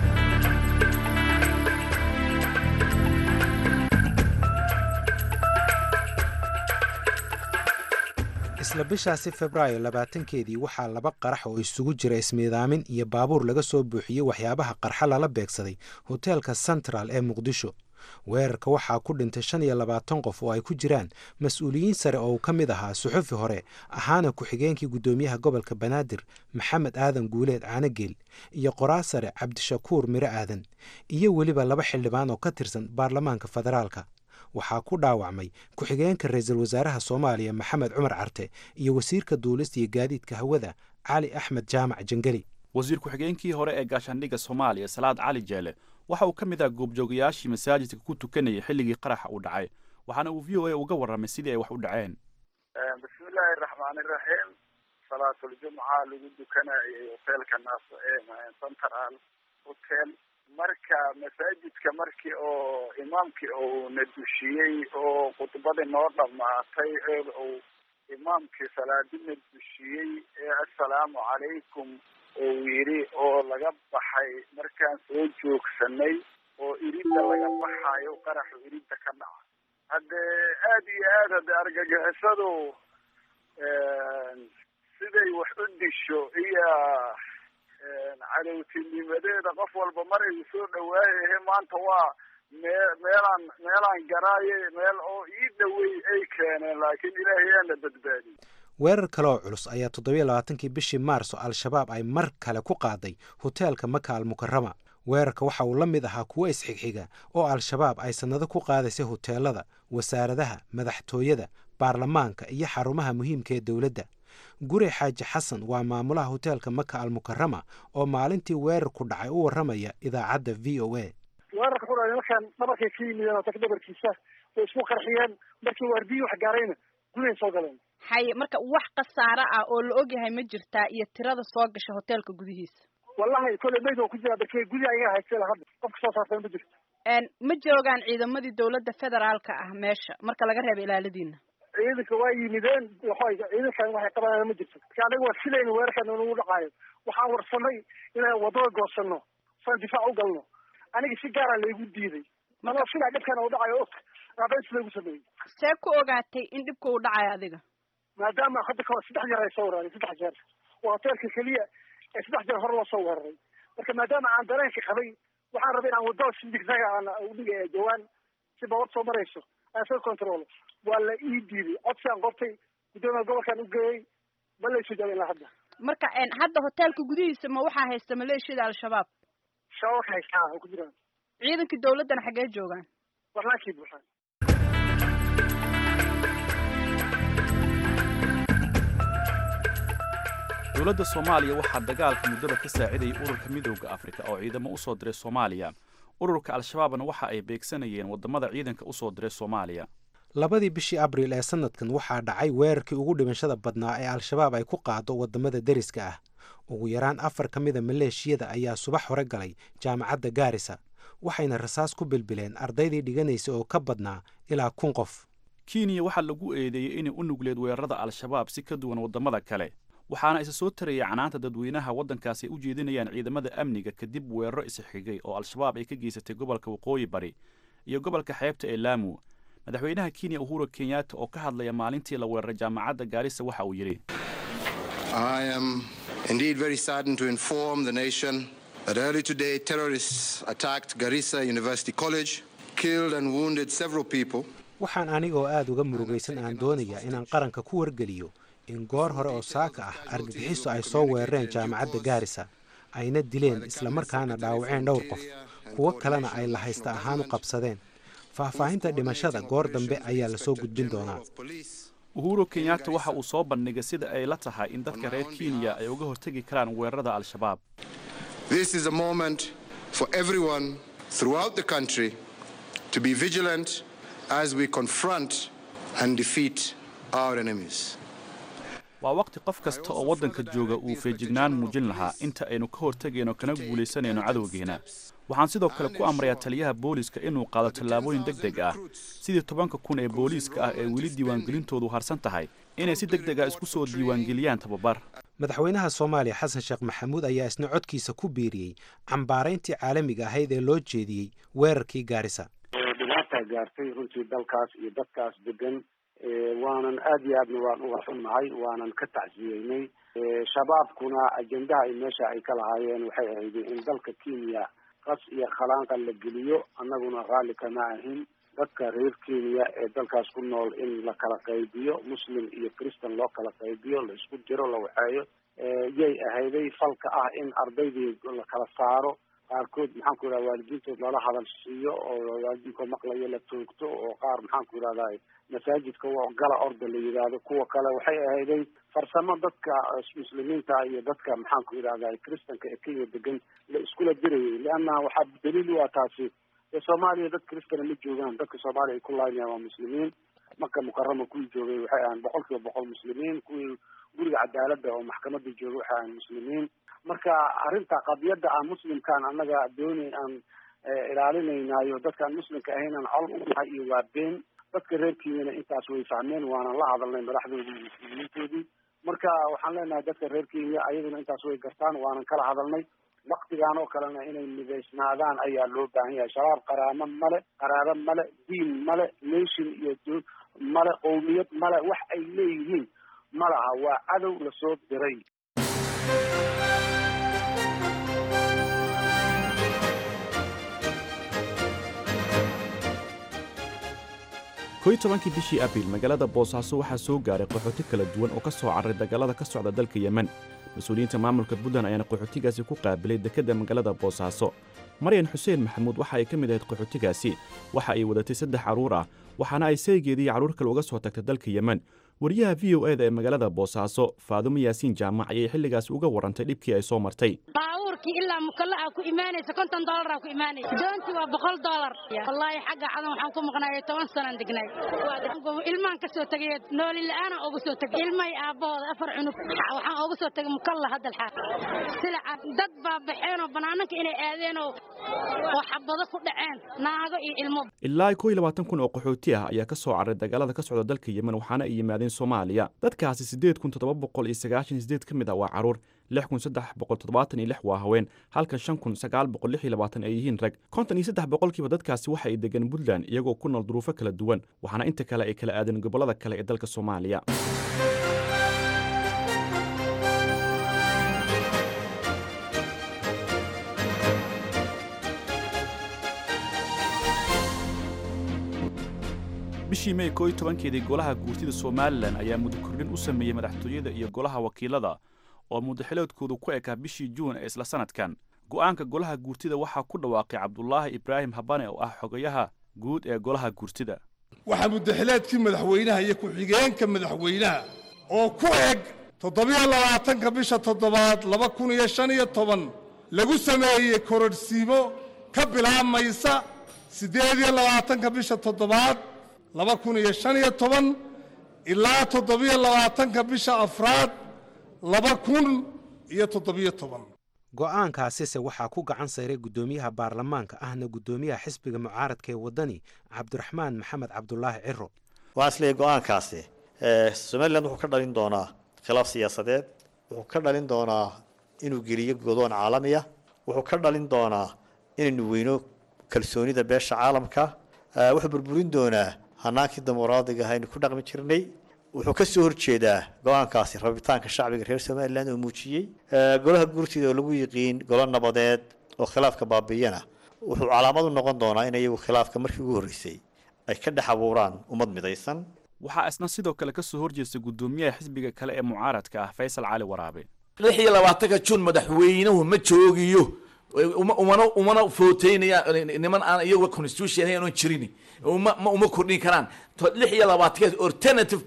isla bishaasi febraayo labaatankeedii waxaa laba qarax oo isugu jira ismiidaamin iyo baabuur laga soo buuxiyey waxyaabaha qarxa lala beegsaday hoteelka central ee muqdisho weerarka waxaa ku dhintay shan iyo labaatan qof oo ay ku jiraan mas-uuliyiin sare oo uu ka mid ahaa suxufi hore ahaana ku-xigeenkii guddoomiyaha gobolka banaadir maxamed aadan guuleed caanageel iyo qoraa sare cabdishakuur miro aadan iyo weliba laba xildhibaan oo ka tirsan baarlamaanka federaalka waxaa ku dhaawacmay ku-xigeenka ra-iisul wasaaraha soomaaliya maxamed cumar carte iyo wasiirka duulista iyo gaadiidka hawada cali axmed jaamac jangeli wasiir ku-xigeenkii hore ee gaashaandhigga soomaaliya salaad cali jeele waxa uu ka mid ah goobjoogayaashii masaajidka ku tukanayay xilligii qaraxa uu dhacay waxaana uu v o a uga warramay sidii ay wax u dhaceen bismillaahi raxmaani raxiim salaatuljumca lagu dukanayay hoteelka naas central hotel marka masaajidka markii oo imaamkii uu na dushiyey oo khudbadii noo dhammaatay ee uu imaamkii salaadina dushiyey ee assalaamu calaykum uu yidhi oo laga baxay markaan soo joogsanay oo iridda laga baxayo qaraxu iridda ka dhaca haddee aada iyo aad hadde argagixisadu siday wax u disho iyo cadowtinimadeeda qof walba mar ay soo dhawaayahe maanta waa mee meelaan meelaan garaaye meel oo ii dhawey ay keeneen laakiin ilaahay aana badbaadiyey weerar kale oo culus ayaa toddobiyo labaatankii bishii maarso al-shabaab ay mar kale ku qaaday hoteelka maka almukarama weerarka waxa uu la mid ahaa kuwo isxigxiga oo al-shabaab ay sannado ku qaadaysay hoteelada wasaaradaha madaxtooyada baarlamaanka iyo xarumaha muhiimka ee dowladda gure xaaji xasan waa maamulaha hoteelka maka almukarama oo maalintii weerarku dhacay u warramaya idaacadda v o a weerarka ku dhacay markaan dhabarkay ka yimideen hotelka dhabarkiisa way isku qarxiyeen markii waardiyi wax gaarayna gudahay soo galeen haye marka wax khasaare ah oo la ogyahay ma jirtaa iyo tirada soo gasha hoteelka gudihiisa wallahi kolley mayd oo ku jira darkee gudi ayaga haystay hadda qofka soo saartay ma jirto ma joogaan ciidamadii dowladda federaalka ah meesha marka laga reebo ilaaladiina ciidanka waa yimideen waxay ciidankan waxay qabanayaan ma jirto marka anaga waa filayna weerarkan nagu dhacaayo waxaan warsanay inaan wadada goosano saan difaac u galno aniga si gaara laygu diiday manoo filaa dhibkan u dhacayo og aabeen si laygu sameeyey see ku ogaatay in dhibka uu dhacayo adiga maadaama hadda kahor saddex jeer ay soo weeraray saddex jeer waa hoteelka keliya ee saddex jeer hore loo soo weeraray marka maadaama aan dareenka qabay waxaan rabay inaan wadada si digsaga aan udhiga jawaan si bawar soo marayso aan soo control waa la ii diiday codsi aan qortay guddoomiya gobolkan u geeyey ma laysu jaabin ilaa hadda marka hadda hoteelka gudihiisa ma waxaa haysta maleeshiyada al-shabaab shabaab haystaa oo ku jiraan ciidankii dawladdana xaggee joogaan barnaamijkii buuxaan dowladda soomaaliya waxaa dagaalka muddada ka saacidayay ururka midowda afrika oo ciidamo u soo diray soomaaliya ururka al-shabaabna waxa ay beegsanayeen waddamada ciidanka u soo diray soomaaliya labadii bishii abriil ee sanadkan waxaa dhacay weerarkii ugu dhimashada badnaa ee al-shabaab ay ku qaado waddamada deriska ah ugu yaraan afar ka mida maleeshiyada ayaa subax hore galay jaamacadda gaarisa waxayna rasaas ku bilbileen ardaydii dhiganaysa oo ka badnaa ilaa kun qof kenya waxaa lagu eedeeyey inay u nugleed weerarada al-shabaab si ka duwan waddamada kale waxaana isa soo tarayay canaanta dadweynaha waddankaasi ay u jeedinayaan ciidamada amniga kadib weeraro isxigay oo al-shabaab ay ka geysatay gobolka waqooyi bari iyo gobolka xeebta ee laamu madaxweynaha kenya uhuru kenyatta oo ka hadlaya maalintii la weeraray jaamacadda gaarisa waxa uu yidhi I am indeed very saddened to inform the nation that early today terrorists attacked Garissa University College, killed and wounded several people. waxaan anigoo aada uga murugaysan aan doonayaa inaan qaranka ku wargeliyo in goor hore oo saaka ah argagixiso ay soo weerareen jaamacadda gaarisa ayna dileen islamarkaana dhaawaceen dhowr qof kuwo kalena ay lahaysta ahaan u qabsadeen faahfaahinta dhimashada goor dambe ayaa lasoo gudbin doonaa uhuru kenyatta waxa uu soo bandhigay sida ay la tahay in dadka reer kenya ay uga hortegi karaan weerarada al-shabaab This is a moment for everyone throughout the country to be vigilant as we confront and defeat our enemies. waa waqti qof kasta oo waddanka jooga uu feejignaan muujin lahaa inta aynu ka hortegayno kana guulaysanayno cadowgeena waxaan sidoo kale ku amrayaa taliyaha booliiska inuu qaado tallaabooyin deg deg ah sidii tobanka kun ee booliiska ah ee weli diiwaangelintoodu harsan tahay inay si deg deg ah isku soo diiwaangeliyaan tababar madaxweynaha soomaaliya xasan sheekh maxamuud ayaa isna codkiisa ku biiriyey cambaarayntii caalamiga ahayd ee loo jeediyey weerarkii gaarisa dhibaata gaartay runtii dalkaas iyo dadkaas degan waanan aad iyo aadna waan uga xunnahay waanan ka tacsiyeynay shabaabkuna ajendaha ay meesha ay ka lahaayeen waxay ahayd in dalka kenya qas iyo khalaanqa la geliyo annaguna raalli kama ahin dadka reer kenya ee dalkaas ku nool in la kala qaybiyo muslim iyo christan loo kala qaybiyo la isku jiro la waxeeyo yay ahayday falka ah in ardaydii la kala saaro qaarkood maxaan ku yidhahda waalidiintood lala hadal siiyo oo waalidiinkood maqlayo la toogto oo qaar maxaan ku yidhahda masaajidka gala orda la yidhaahdo kuwa kale waxay ahayday farsamo dadka muslimiinta iyo dadka maxaan ku yidhahda kristanka ee kenya degan la iskula dirayay leanna waxaa daliil u ah taasi ee soomaaliya dad kristana ma joogaan dadka soomaaliya ay ku laaynayan waa muslimiin maka mukarama kuwii joogay waxay ahaan boqol kiiba boqol muslimiin kuwii guriga cadaaladda oo maxkamada joogay waxay ahaan muslimiin marka arrinta qadiyadda aan muslimkaan annaga dooni aan ilaalinaynayo dadkaan muslimka ahayn aan col u nahay iyo waa been dadka reer kenyana intaas way fahmeen waanan la hadalnay madaxdoodii iyo muslimiintoodii marka waxaan leenahay dadka reer kenya ayaduna intaas way gartaan waanan kala hadalnay waktigaan oo kalena inay midaysnaadaan ayaa loo baahan yahay shabaab qaraamo male qaraabo male diin male nation iyo male qowmiyad male wax ay leeyihiin ma laha waa cadow lasoo diray koy tobankii bishii abriil magaalada boosaaso waxaa soo gaaray qaxooti kala duwan oo ka soo carray dagaalada ka socda dalka yemen mas-uuliyiinta maamulka puntland ayaana qaxootigaasi ku qaabilay dekedda magaalada boosaaso maryan xuseen maxamuud waxa ay ka mid ahayd qaxootigaasi waxa ay wadatay saddex carruur ah waxaana ay saygeedii carruur kale uga soo tagtay dalka yemen wariyaha v o eda ee magaalada boosaaso faadumo yaasiin jaamac ayay xilligaasi uga warrantay dhibkii ay soo martay baabuurkii ilaa mukallaa ku imaanaysa konton doolara ku imaanaysa doontii waa boqol doolar wallaahi xagga cadan waxaan ku maqnaayay toban sanaan degnay ilmaan ka soo tegay nooli la'aana uga soo tegay ilmahay aabbahooda afar cunug waxaan uga soo tegay mukalla hadda alxaaq silaca dad baa baxeen oo banaananka inay aadeen oo oo xabado ku dhaceen naago iyo ilmo ilaa kow iyo labaatan kun oo qaxooti ah ayaa ka soo carray dagaalada ka socda dalka yemen waxaana ay yimaadeen soomaaliya dadkaasi siddeed kun toddoba boqol iyo sagaashan iyo sideed ka mid ah waa carruur lix kun saddex boqol toddobaatan iyo lix waa haween halka shan kun sagaal boqol lix iyo labaatan ay yihiin rag konton iyo saddex boqolkiiba dadkaasi waxa ay degan puntland iyagoo ku nool duruufo kala duwan waxaana inta kale ay kala aadeen gobollada kale ee dalka soomaaliya bishii mey koo iyo tobankeedii golaha guurtida somalilan ayaa muddo kordhin u sameeyey madaxtooyada iyo golaha wakiilada oo muddaxiloodkoodu ku ekaa bishii juun ee isla sanadkan go'aanka golaha guurtida waxaa ku dhawaaqay cabdulaahi ibraahim habane oo ah xogayaha guud ee golaha guurtida waxaa muddaxileedkii madaxweynaha iyo ku-xigeenka madaxweynaha oo ku eg toddobiyo labaatanka bisha toddobaad laba kun iyo shan iyo toban lagu sameeyey kororhsiimo ka bilaabmaysa siddeed iyo labaatanka bisha toddobaad laba kun iyo shan iyo toban ilaa toddobiyo labaatanka bisha afraad laba kun iyo toddobiyo toban go'aankaasise waxaa ku gacan sayray guddoomiyaha baarlamaanka ahna guddoomiyaha xisbiga mucaaradka ee waddani cabdiraxmaan maxamed cabdulaahi ciro waxaan isleeyahy go'aankaasi somalilan wuxuu ka dhalin doonaa khilaaf siyaasadeed wuxuu ka dhalin doonaa inuu geliyo godoon caalamiya wuxuu ka dhalin doonaa inaynu weyno kalsoonida beesha caalamka wuxuu burburin doonaa hanaankii dimuqraadiga aynu ku dhaqmi jirnay wuxuu ka soo horjeedaa go-aankaasi rabitaanka shacbiga reer somalilan oo muujiyey golaha guurtida oo lagu yiqiin golo nabadeed oo khilaafka baabiiyana wuxuu calaamad u noqon doonaa in iyagu khilaafka markii ugu horreysay ay ka dhex abuuraan ummad midaysan waxaa isna sidoo kale ka soo horjeesta guddoomiyaha xisbiga kale ee mucaaradka ah faysal cali waraabe lix iyo labaatanka jun madaxweynuhu ma joogiyo umana umana footeynaya niman aan iyagu constitution ahayn jirin uma ma uma kordhin karaan lix iyo labaatankeed alternative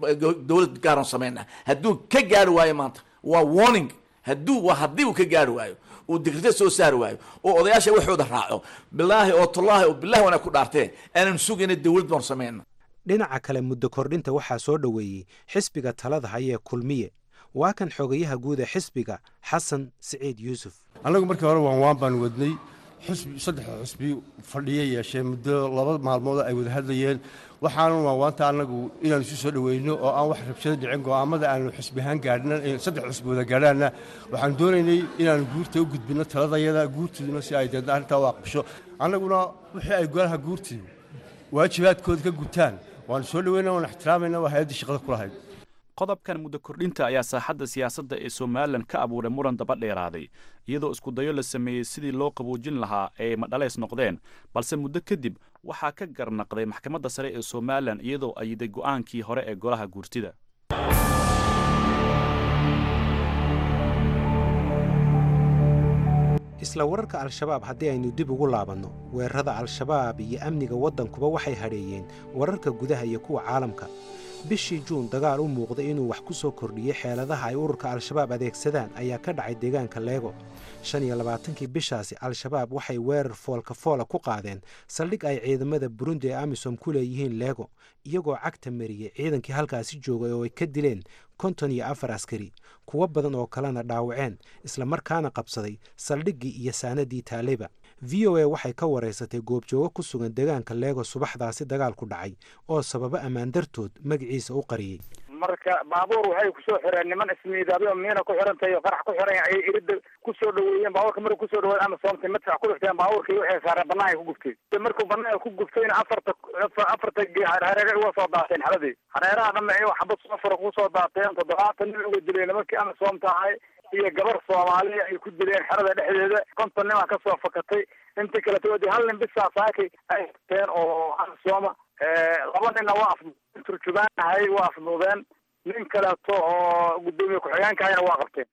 dowlad gaaran sameynaa hadduu ka gaari waayo maanta waa warning hadduu waa haddii uu ka gaari waayo uu dikrito soo saari waayo oo odayaasha waxooda raaco bilaahi oo tullaahi oo bilahi wana ku dhaartee aanan sugayna dowlad baan sameyna dhinaca kale muddo kordhinta waxaa soo dhoweeyey xisbiga talada hayee kulmiye waa kan xogayaha guud ee xisbiga xasan siciid yuusuf annagu markii hore waan waan baan wadnay xusbi saddexda xusbi fadhiya yeeshee muddo laba maalmood ay wada hadlayeen waxaanu waanwaanta annagu inaanu isu soo dhoweyno oo aan wax rabshado dhicin go'aamada aanu xusbi ahaan gaadhna saddex xusbi wada gaadhaanna waxaan doonaynay inaanu guurta u gudbinno taladayada guurtiduna si ay deedna arrintaa u aqbasho annaguna wixii ay golaha guurtidu waajibaadkooda ka gutaan waanu soo dhoweyna waan ixtiraamayna waa hay-addii shaqada ku lahayd qodobkan muddo kordhinta ayaa saaxadda siyaasadda ee somalilan ka abuuray muran daba dheeraaday iyadoo iskudayo la sameeyey sidii loo qaboojin lahaa ee madhaleys noqdeen balse muddo kadib waxaa ka garnaqday maxkamadda sare ee somalilan iyadoo ayiday go'aankii hore ee golaha guurtida isla wararka al-shabaab haddii aynu dib ugu laabanno weerarada al-shabaab iyo amniga waddankuba waxay hadheeyeen wararka gudaha iyo kuwa caalamka bishii juun dagaal u muuqday inuu wax ku soo kordhiyey xeeladaha ay ururka al-shabaab adeegsadaan ayaa ka dhacay deegaanka leego shan iyo labaatankii bishaasi al-shabaab waxay weerar foolka foola ku qaadeen saldhig ay ciidamada burundi ee amisom ku leeyihiin leego iyagoo cagta mariyey ciidankii halkaasi joogay oo ay ka dileen konton iyo afar askari kuwo badan oo kalena dhaawaceen islamarkaana qabsaday saldhiggii iyo saanadii taaleba v o a waxay ka waraysatay goobjoogo ku sugan deegaanka leego subaxdaasi dagaal ku dhacay oo sababo ammaan dartood magaciisa u qariyey marka baabuur waxay kusoo xireen niman ismiidaabyo miina ku xirantahay oo qarax ku xiran ayay irida kusoo dhaweeyeen baabuurka markuu kusoo dhaweey ama soomtay madfac ku dhifteen baabuurkii waxay saareen banaanka ku guftay markuu banaanka ku guftayna afarta afarta hareere uga soo daateen xaladii hareeraha dhanna ay xabad safar kusoo daateen toddobaatan nin uga dileen nimankii ama soomta ahay iyo gabar soomaaliya ay ku dileen xerada dhexdeeda konton nin aa kasoo fakatay intii kaleto wadi hal nin bisaa saakay ay teen oo sooma laba ninna waa af turjubaanahay waa afduudeen nin kaleeto oo guddoomiye ku-xigeenkahayna waa qabteen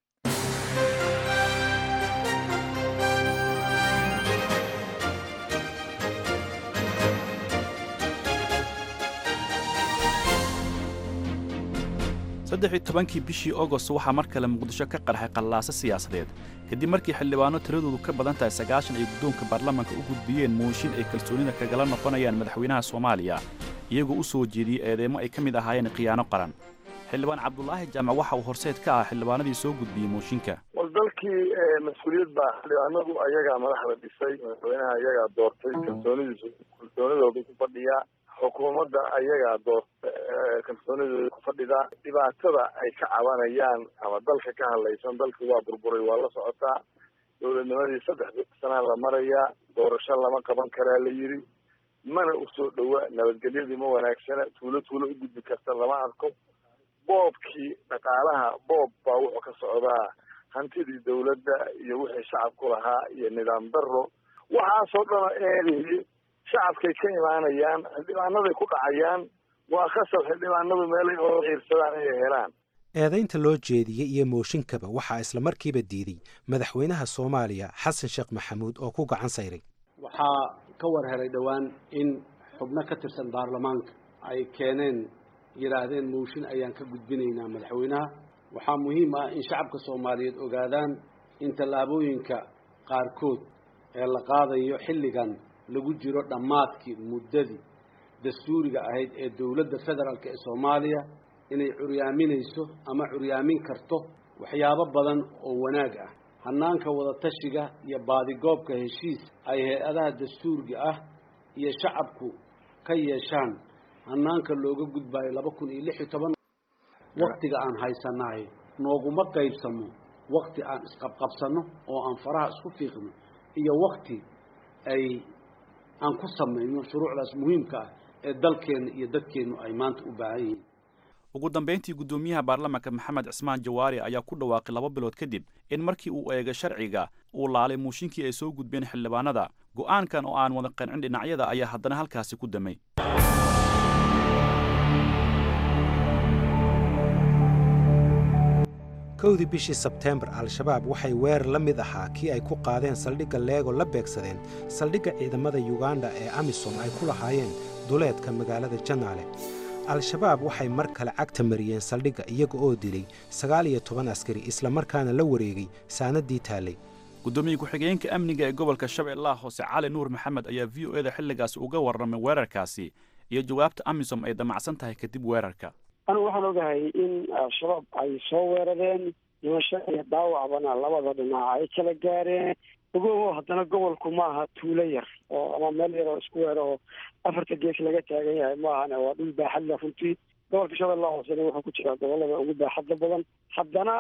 saddex iyo tobankii bishii agost waxaa mar kale muqdisho ka qarxay qallaaso siyaasadeed kadib markii xildhibaano tiradoodu ka badan tahay sagaashan ay guddoonka baarlamaanka u gudbiyeen mooshin ay kalsoonida kagala noqonayaan madaxweynaha soomaaliya iyagoo u soo jeediyey eedeymo ay ka mid ahaayeen khiyaano qaran xildhibaan cabdulaahi jaamac waxa uu horseed ka ah xildhibaanadii soo gudbiyey mooshinka wal dalkii mas-uuliyad baa xildhibaanadu ayagaa madaxda dhisay madaxweynaha ayagaa doortay kalsoonidiisu kalsoonidoodu ku fadhiyaa xukuumadda ayagaa doorta kalsoonidooda ku fadhida dhibaatada ay ka cabanayaan ama dalka ka hadlaysan dalkii waa burburay waa la socotaa dowladnimadii saddex sanaa la marayaa doorasho lama qaban karaa la yidhi mana usoo dhowa nabadgelyadii ma wanaagsana tuulo tuulo u gudbi karta lama arko boobkii dhaqaalaha boob baa wuxuu ka socdaa hantidii dawladda iyo wixii shacabku lahaa iyo nidaam daro waxaasoo dhana eedeeyey shacabkay ka imaanayaan xildhibaanaday ku dhacayaan waa khasab xildhibaanadu meelay oo xiirsadaan inay helaan eedaynta loo jeediyey iyo mooshinkaba waxaa isla markiiba diiday madaxweynaha soomaaliya xasan sheekh maxamuud oo ku gacan sayray waxaa ka war helay dhowaan in xubno ka tirsan baarlamaanka ay keeneen yidhaahdeen mooshin ayaan ka gudbinaynaa madaxweynaha waxaa muhiim ah in shacabka soomaaliyeed ogaadaan in tallaabooyinka qaarkood ee la qaadayo xilligan lagu jiro dhammaadkii muddadii dastuuriga ahayd ee dowladda federaalk ee soomaaliya inay curyaaminayso ama curyaamin karto waxyaabo badan oo wanaag ah hanaanka wadatashiga iyo baadigoobka heshiis ay hay-adaha dastuuriga ah iyo shacabku ka yeeshaan hanaanka looga gudbaayo laba kun iyo lix iyo toban waktiga aan haysanahay nooguma qaybsamo wakti aan isqabqabsano oo aan faraha isku fiiqno iyo wakti ay aan ku samayno shuruucdaas muhiimka ah ee dalkeenna iyo dadkeennu ay maanta u baahan yihiin ugu dambayntii guddoomiyaha baarlamaanka maxamed cismaan jawaari ayaa ku dhawaaqay laba bilood kadib in markii uu eegay sharciga uu laalay muushinkii ay soo gudbeen xildhibaanada go'aankan oo aan wada qancin dhinacyada ayaa haddana halkaasi ku damay kowdii bishii sebteembar al-shabaab waxay weerar la mid ahaa kii ay ku qaadeen saldhigga leego la beegsadeen saldhigga ciidamada yuganda ee amisom ay ku lahaayeen duleedka magaalada janaale al-shabaab waxay mar kale cagta mariyeen saldhigga iyaga oo dilay sagaal iyo toban askari islamarkaana la wareegay saanadii taallay guddoomiye ku-xigeenka amniga ee gobolka shabeellaha hoose cali nuur maxamed ayaa v o eda xilligaasi uga warramay weerarkaasi iyo jawaabta amisom ay damacsan tahay kadib weerarka anigu waxaan ogahay in al-shabaab ay soo weerareen dhimasho iyo dhaawacbana labada dhinac ay kala gaareen ogoho haddana gobolku ma aha tuulo yar oo ama meel yar oo isku weer oo afarta gees laga taagan yahay maahane waa dhul baaxad leh runtii gobolka shabeellaha hoosena wuxuu ku jiraa gobolada ugu baaxadda badan haddana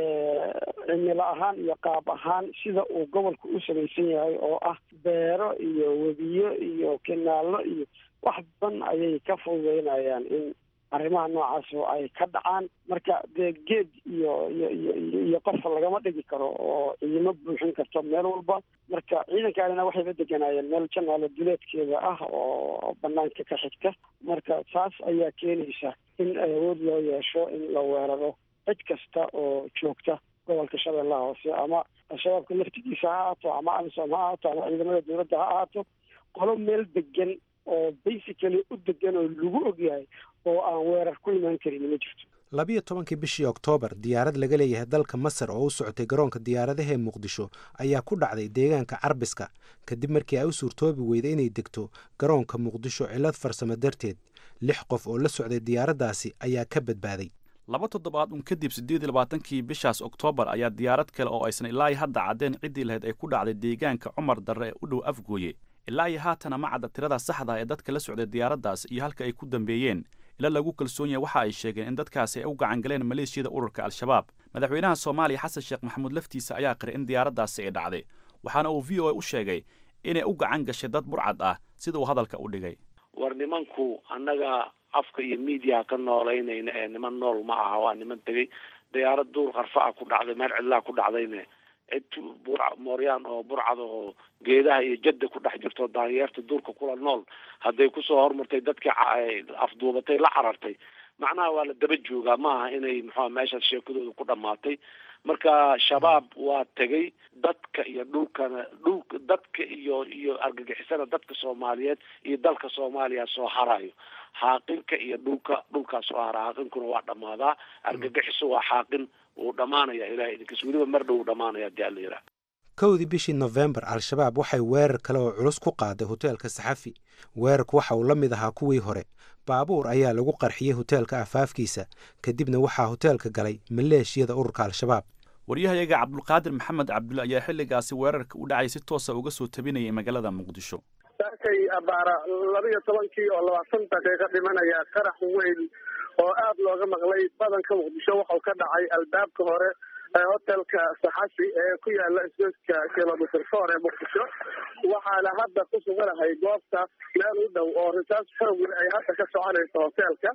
cimilo ahaan iyo qaab ahaan sida uu gobolku u samaysan yahay oo ah beero iyo webiyo iyo kinaallo iyo wax badan ayay ka fududeynayaan in arrimaha noocaas oo ay ka dhacaan marka dee geed iyo iyo iyo iyo qofka lagama dhigi karo oo ciidamo buuxin karto meel walba marka ciidankaanina waxayba deganaayeen meel janaalo duleedkeeda ah oo banaanka ka xigta marka taas ayaa keenaysa in awood loo yeesho in la weeraro cid kasta oo joogta gobolka shabeellaha hoose ama al-shabaabka laftigiisa ha ahaato ama amisom ha ahaato ama ciidamada dowladda ha ahaato qolo meel degan oo basically u degan oo lagu ogyahay oo aan weerar ku imaan karin ma jirto labiyo tobankii bishii oktoobar diyaarad laga leeyahay dalka masar oo u socotay garoonka diyaaradaha ee muqdisho ayaa ku dhacday deegaanka carbiska kadib markii ay u suurtoobi weyday inay degto garoonka muqdisho cillad farsamo darteed lix qof oo la socday diyaaraddaasi ayaa ka badbaaday laba toddobaad un kadib siddeed iyo labaatankii bishaas oktoobar ayaa diyaarad kale oo aysan ilaa iyo hadda caddeen ciddii lahayd ay ku dhacday deegaanka cumar darre ee u dhow afgooye ilaa iyo haatana ma cadda tirada saxda ee dadka la socday diyaaraddaas iyo halka ay ku dambeeyeen ila lagu kalsoon yahay waxa ay sheegeen in dadkaasi ay u gacan galeen maleeshiyada ururka al-shabaab madaxweynaha soomaaliya xasan sheekh maxamuud laftiisa ayaa qiray in diyaaraddaasi ay dhacday waxaana uu v o a u sheegay inay u gacan gashay dad burcad ah sida uu hadalka u dhigay war nimanku annaga afka iyo miidiyaha ka noolaynayna ee niman nool ma aha waa niman tegey diyaarad duur qarfa ah ku dhacday meel cidlaa ku dhacdayne cid bur mooryaan oo burcad oo geedaha iyo jadda ku dhex jirto daanyeerta duurka kula nool hadday kusoo hormartay dadkii afduubatay la carartay macnaha waa la daba joogaa maaha inay muxua meeshaas sheekadooda ku dhammaatay marka shabaab waa tegay dadka iyo dhulkana dhulka dadka iyo iyo argagixisana dadka soomaaliyeed iyo dalka soomaaliya soo harayo xaaqinka iyo dhulka dhulkaa soo hara xaaqinkuna waa dhammaadaa argagixiso waa xaaqin wuu dhammaanaya ilahay idinkas weliba mar dhow wuu dhamaanaya hadii alla yidhaah kowdii bishii nofembar al-shabaab waxay weerar kale oo culus ku qaaday hoteelka saxafi weerarku waxa uu la mid ahaa kuwii hore baabuur ayaa lagu qarxiyey hoteelka afaafkiisa kadibna waxaa hoteelka galay maleeshiyada ururka al-shabaab waryahayaga cabdulqaadir maxamed cabdulle ayaa xilligaasi weerarka u dhacay si toosa uga soo tabinayay magaalada muqdisho saakay abaara labiyo tobankii oo labaatan daqiiqo dhimanaya qarax weyn oo aada looga maqlay badanka muqdisho waxau ka dhacay albaabka hore ee hotelka saxafi ee ku yaala isgoyska kilomitr four ee muqdisho waxaana hadda ku suganahay goobta meel u dhow oo risaas xoogwe ay hadda ka soconayso hoteelka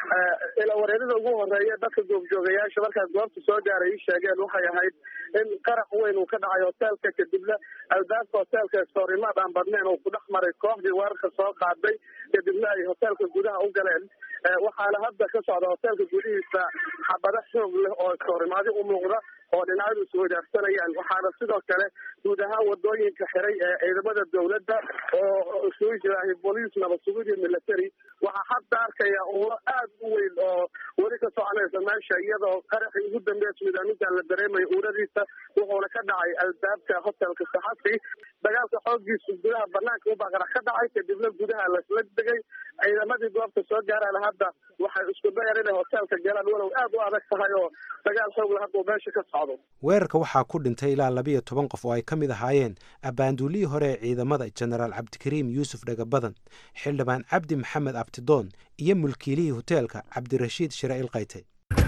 ila wareerada ugu horeeya dadka goobjoogayaasha markaas goobta soo gaaray ii sheegeen waxay ahayd in qarax weyn uu ka dhacay hoteelka kadibna albaabka hoteelka soorimaad aan badnayn uu ku dhex maray kooxdii weerarka soo qaaday kadibna ay hoteelka gudaha u galeen waxaana hadda ka socda hoteelka gudihiisa xabado xoog leh oo iskahorimaadi u muuqda oo dhinacyadu isweydaarsanayaan waxaana sidoo kale guud ahaan wadooyinka xiray ee ciidamada dawladda oo isugu jiraahay booliis nabad sugid iyo military waxaa hadda arkaya ulo aad u weyn oo weli ka soconaysa meesha iyadoo qaraxii ugu dambeeya suudaaminta la dareemayo uuradiisa wuxuuna ka dhacay albaabka hotelka saxafi dagaalka xoogiisu gudaha banaanka ubaa qarax ka dhacay kadibna gudaha lasla degay ciidamadii goobta soo gaaraan hadda waxay isku dayar inay hoteelka galaan walow aad u adag tahay oo dagaal xoogla hadda uu meesha ka socdo weerarka waxaa ku dhintay ilaa labiyo toban qof oo ay ka mid ahaayeen abbaanduulihii hore ee ciidamada jenaraal cabdikariim yuusuf dhagabadan xildhibaan cabdi maxamed abtidoon iyo mulkiilihii hoteelka cabdirashiid shire ilkayte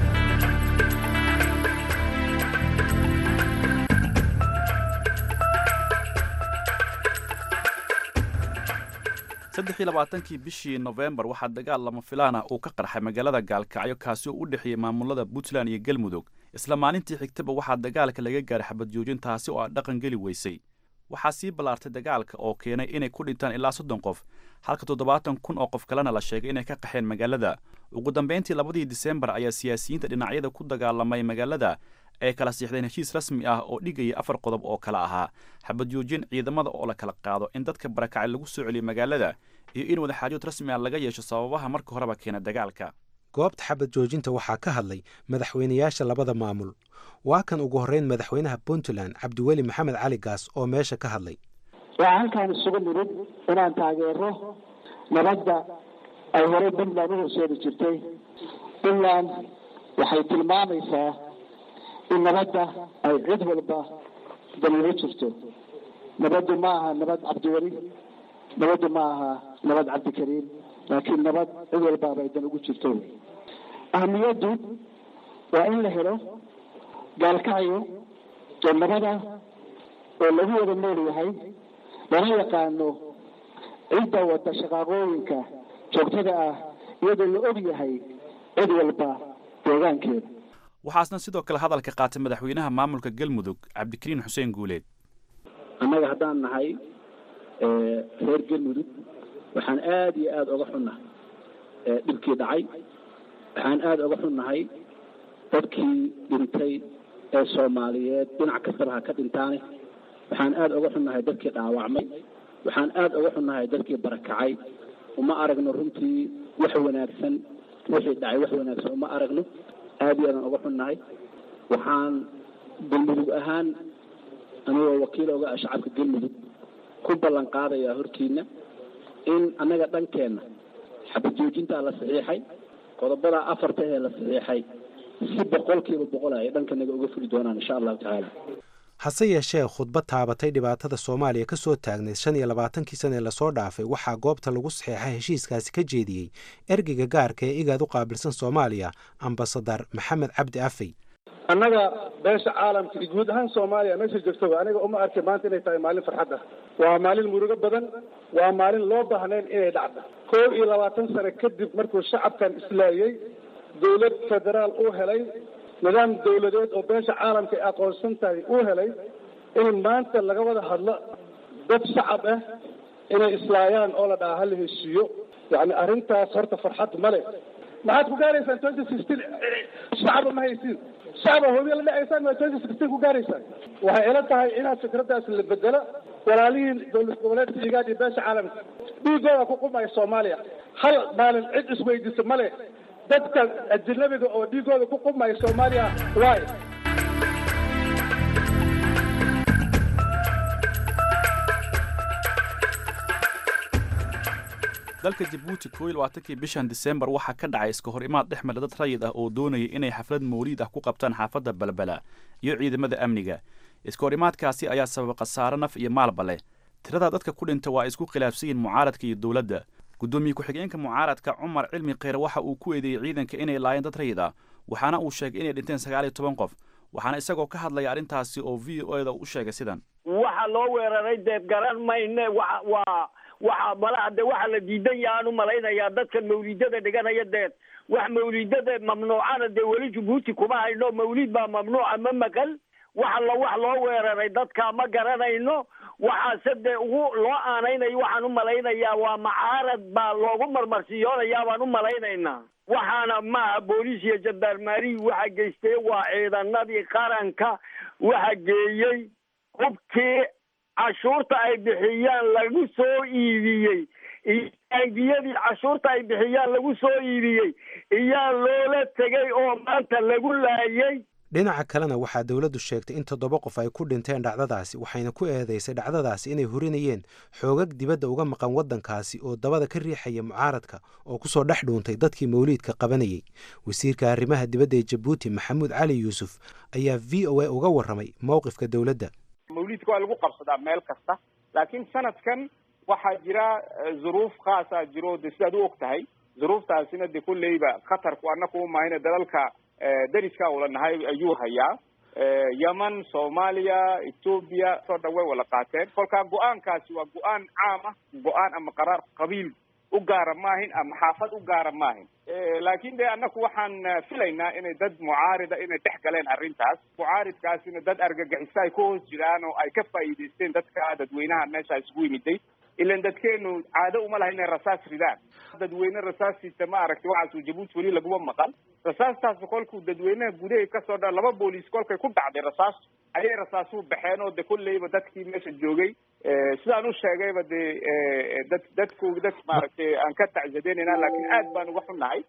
saddex iyo labaatankii bishii nofembar waxaa dagaal lama filaan ah uu ka qarxay magaalada gaalkacyo kaasi oo u dhexeeyey maamulada puntland iyo galmudug isla maalintii xigtaba waxaa dagaalka laga gaaray xabad joojin taasi oo aan dhaqan geli weysay waxaa sii ballaartay dagaalka oo keenay inay ku dhintaan ilaa soddon qof halka toddobaatan kun oo qof kalena la sheegay inay ka qaxeen magaalada ugu dambayntii labadii disembar ayaa siyaasiyiinta dhinacyada ku dagaalamay magaalada ay kala siixdeen heshiis rasmi ah oo dhigaya afar qodob oo kale ahaa xabad joojin ciidamada oo la kala qaado in dadka barakacay lagu soo celiyo magaalada iyo in wadaxaajood rasmi ah laga yeesho sababaha marka horeba keena dagaalka goobta xabad joojinta waxaa ka hadlay madaxweynayaasha labada maamul waa kan ugu horreyn madaxweynaha puntland cabdiweli maxamed cali gaas oo meesha ka hadlay waxaa halkaan isugu nimid inaan taageero nabadda ay horey puntland u horseedi jirtay puntland waxay tilmaamaysaa in nabadda ay cid walba daliilo jirto nabaddu ma aha nabad cabdiweli nabaddu ma aha nabad cabdikariim laakiin nabad cid walbaaba ay dan ugu jirto wey ahamiyaddu waa in la helo gaalkacyo oo nabada oo lagu wada nool yahay lana yaqaano cidda wada shaqaaqooyinka joogtada ah iyadoo la og yahay cid walba deegaankeeda waxaasna sidoo kale hadalka qaatay madaxweynaha maamulka galmudug cabdikariin xuseen guuleed annaga haddaan nahay reer galmudug waxaan aada iyo aada oga xunnahay dhibkii dhacay waxaan aada oga xunnahay dadkii dhintay ee soomaaliyeed dhinac kastaba ha ka dhintaane waxaan aada oga xunnahay dadkii dhaawacmay waxaan aada oga xunnahay dadkii barakacay uma aragno runtii wax wanaagsan wixii dhacay wax wanaagsan uma aragno aada iyo aadan oga xunnahay waxaan galmudug ahaan anigoo wakiil oga ah shacabka galmudug ku ballan qaadayaa hortiina in annaga dhankeenna xabad joojintaa la saxiixay qodobada afarta ee la saxiixay si boqolkiiba boqol ay dhankanaga uga fuli doonaan insha allahu tacaala hase yeeshee khudbad taabatay dhibaatada soomaaliya ka soo taagnayd shan iyo labaatankii sana ee lasoo dhaafay waxaa goobta lagu saxeexay heshiiskaasi ka jeediyey ergeyga gaarka ee igaad u qaabilsan soomaaliya ambasadar maxamed cabdi afey annaga beesha caalamka iyo guud ahaan soomaaliya meesha joogtaba aniga uma arkay maanta inay tahay maalin farxad ah waa maalin murugo badan waa maalin loo baahnayn inay dhacdo koob iyo labaatan sano kadib markuu shacabkan islaayey dowlad federaal uu helay nidaam dawladeed oo beesha caalamka ay aqoonsan tahay uu helay in maanta laga wada hadlo dad shacab ah inay islaayaan oo la dhaha hala heshiiyo yani arrintaas horta farxad male maxaad ku gaaraysaan twenty sixteen shacaba ma haysiin shacaba hobiya la dhacaysaan ma twenty sixteen ku gaaraysaan waxay ila tahay inaad fikraddaas la bedelo walaalihiin dowlad goboleedka igaad iyo beesha caalamka dhiigooda ku qumaya soomaaliya hal maalin cid isweydiisa male dadka ajnabiga oo dhiigooda ku qumaya soomaaliya waay dalka jabuuti koo iyo labaatankii bishan disembar waxaa ka dhacay iska hor imaad dhex mara dad rayid ah oo doonaya inay xaflad mawliid ah ku qabtaan xaafadda balbala iyo ciidamada amniga iska hor imaadkaasi ayaa sababa khasaare naf iyo maalba leh tirada dadka ku dhinta waa isku khilaafsan yihin mucaaradka iyo dowladda guddoomiye ku-xigeenka mucaaradka cumar cilmi kheyr waxa uu ku eedeeyey ciidanka inay laayeen dad rayid ah waxaana uu sheegay inay dhinteen sagaal iyo toban qof waxaana isagoo ka hadlaya arrintaasi oo v o eda u sheegay sidan waxa loo weeraray deed garan mayne wa waa waxa malaha de waxa la diidan yahaan u malaynayaa dadkan mawliidada dhiganaya deed wax mawliidada mamnuucana dee weli jabuuti kuma hayno mawliid baa mamnuuca ma maqal wax alla wax loo weeraray dadka ma garanayno waxaase dee ugu loo aanaynayo waxaan u malaynayaa waa macaarad baa loogu marmarsiyoonayaa baan u malaynaynaa waxaana maaha booliis iyo jandarmaarihi waxa geystay waa ciidanadii qaranka waxa geeyey hubkii cashuurta ay bixiyaan lagu soo iibiyey iyo bangiyadii cashuurta ay bixiyaan lagu soo iibiyey iyaa loola tegay oo maanta lagu laayay dhinaca kalena waxaa dowladdu sheegtay in toddoba qof ay ku dhinteen dhacdadaasi waxayna ku eedeysay dhacdadaasi inay hurinayeen xoogag dibadda uga maqan waddankaasi oo dabada ka riixaya mucaaradka oo kusoo dhex dhuuntay dadkii mawliidka qabanayay wasiirka arrimaha dibadda ee jabuuti maxamuud cali yuusuf ayaa v o a uga warramay mowqifka dowladda mawliidka waa lagu qabsadaa meel kasta laakiin sanadkan waxaa jira zuruuf khaasaa jiro de sidaad u og tahay zuruuftaasina de kolleyba khatarku annaku umahayna dalalka dariska ula nahay ayuu hayaa yemen soomaaliya etoobiya soo dhan way wala qaateen kolkaa go-aankaasi waa go-aan caam ah go-aan ama qaraar qabiil u gaara maahin ama xaafad u gaara maahin laakin de annaku waxaan filaynaa inay dad mucaarida inay dhex galeen arrintaas mucaaridkaasina dad argagixisa ay ku hoos jiraan oo ay ka faa'iidaysteen dadka dadweynaha meesha isugu yimiday ilan dadkeenu caado uma laha inay rasaas ridaan dadweyne rasaasiisa ma aragtay waxaasuu jabuuti weli laguma maqan rasaastaasi kolkuu dadweynaha gudahay kasoo dha laba booliis kolkay ku dhacday rasaas ayay rasaasuhu baxeen oo de kolleyba dadkii meesha joogay sidaan u sheegayba de dad dadku dad maaragtay aan ka tacsadeynayna laakiin aad baan uga xunnahay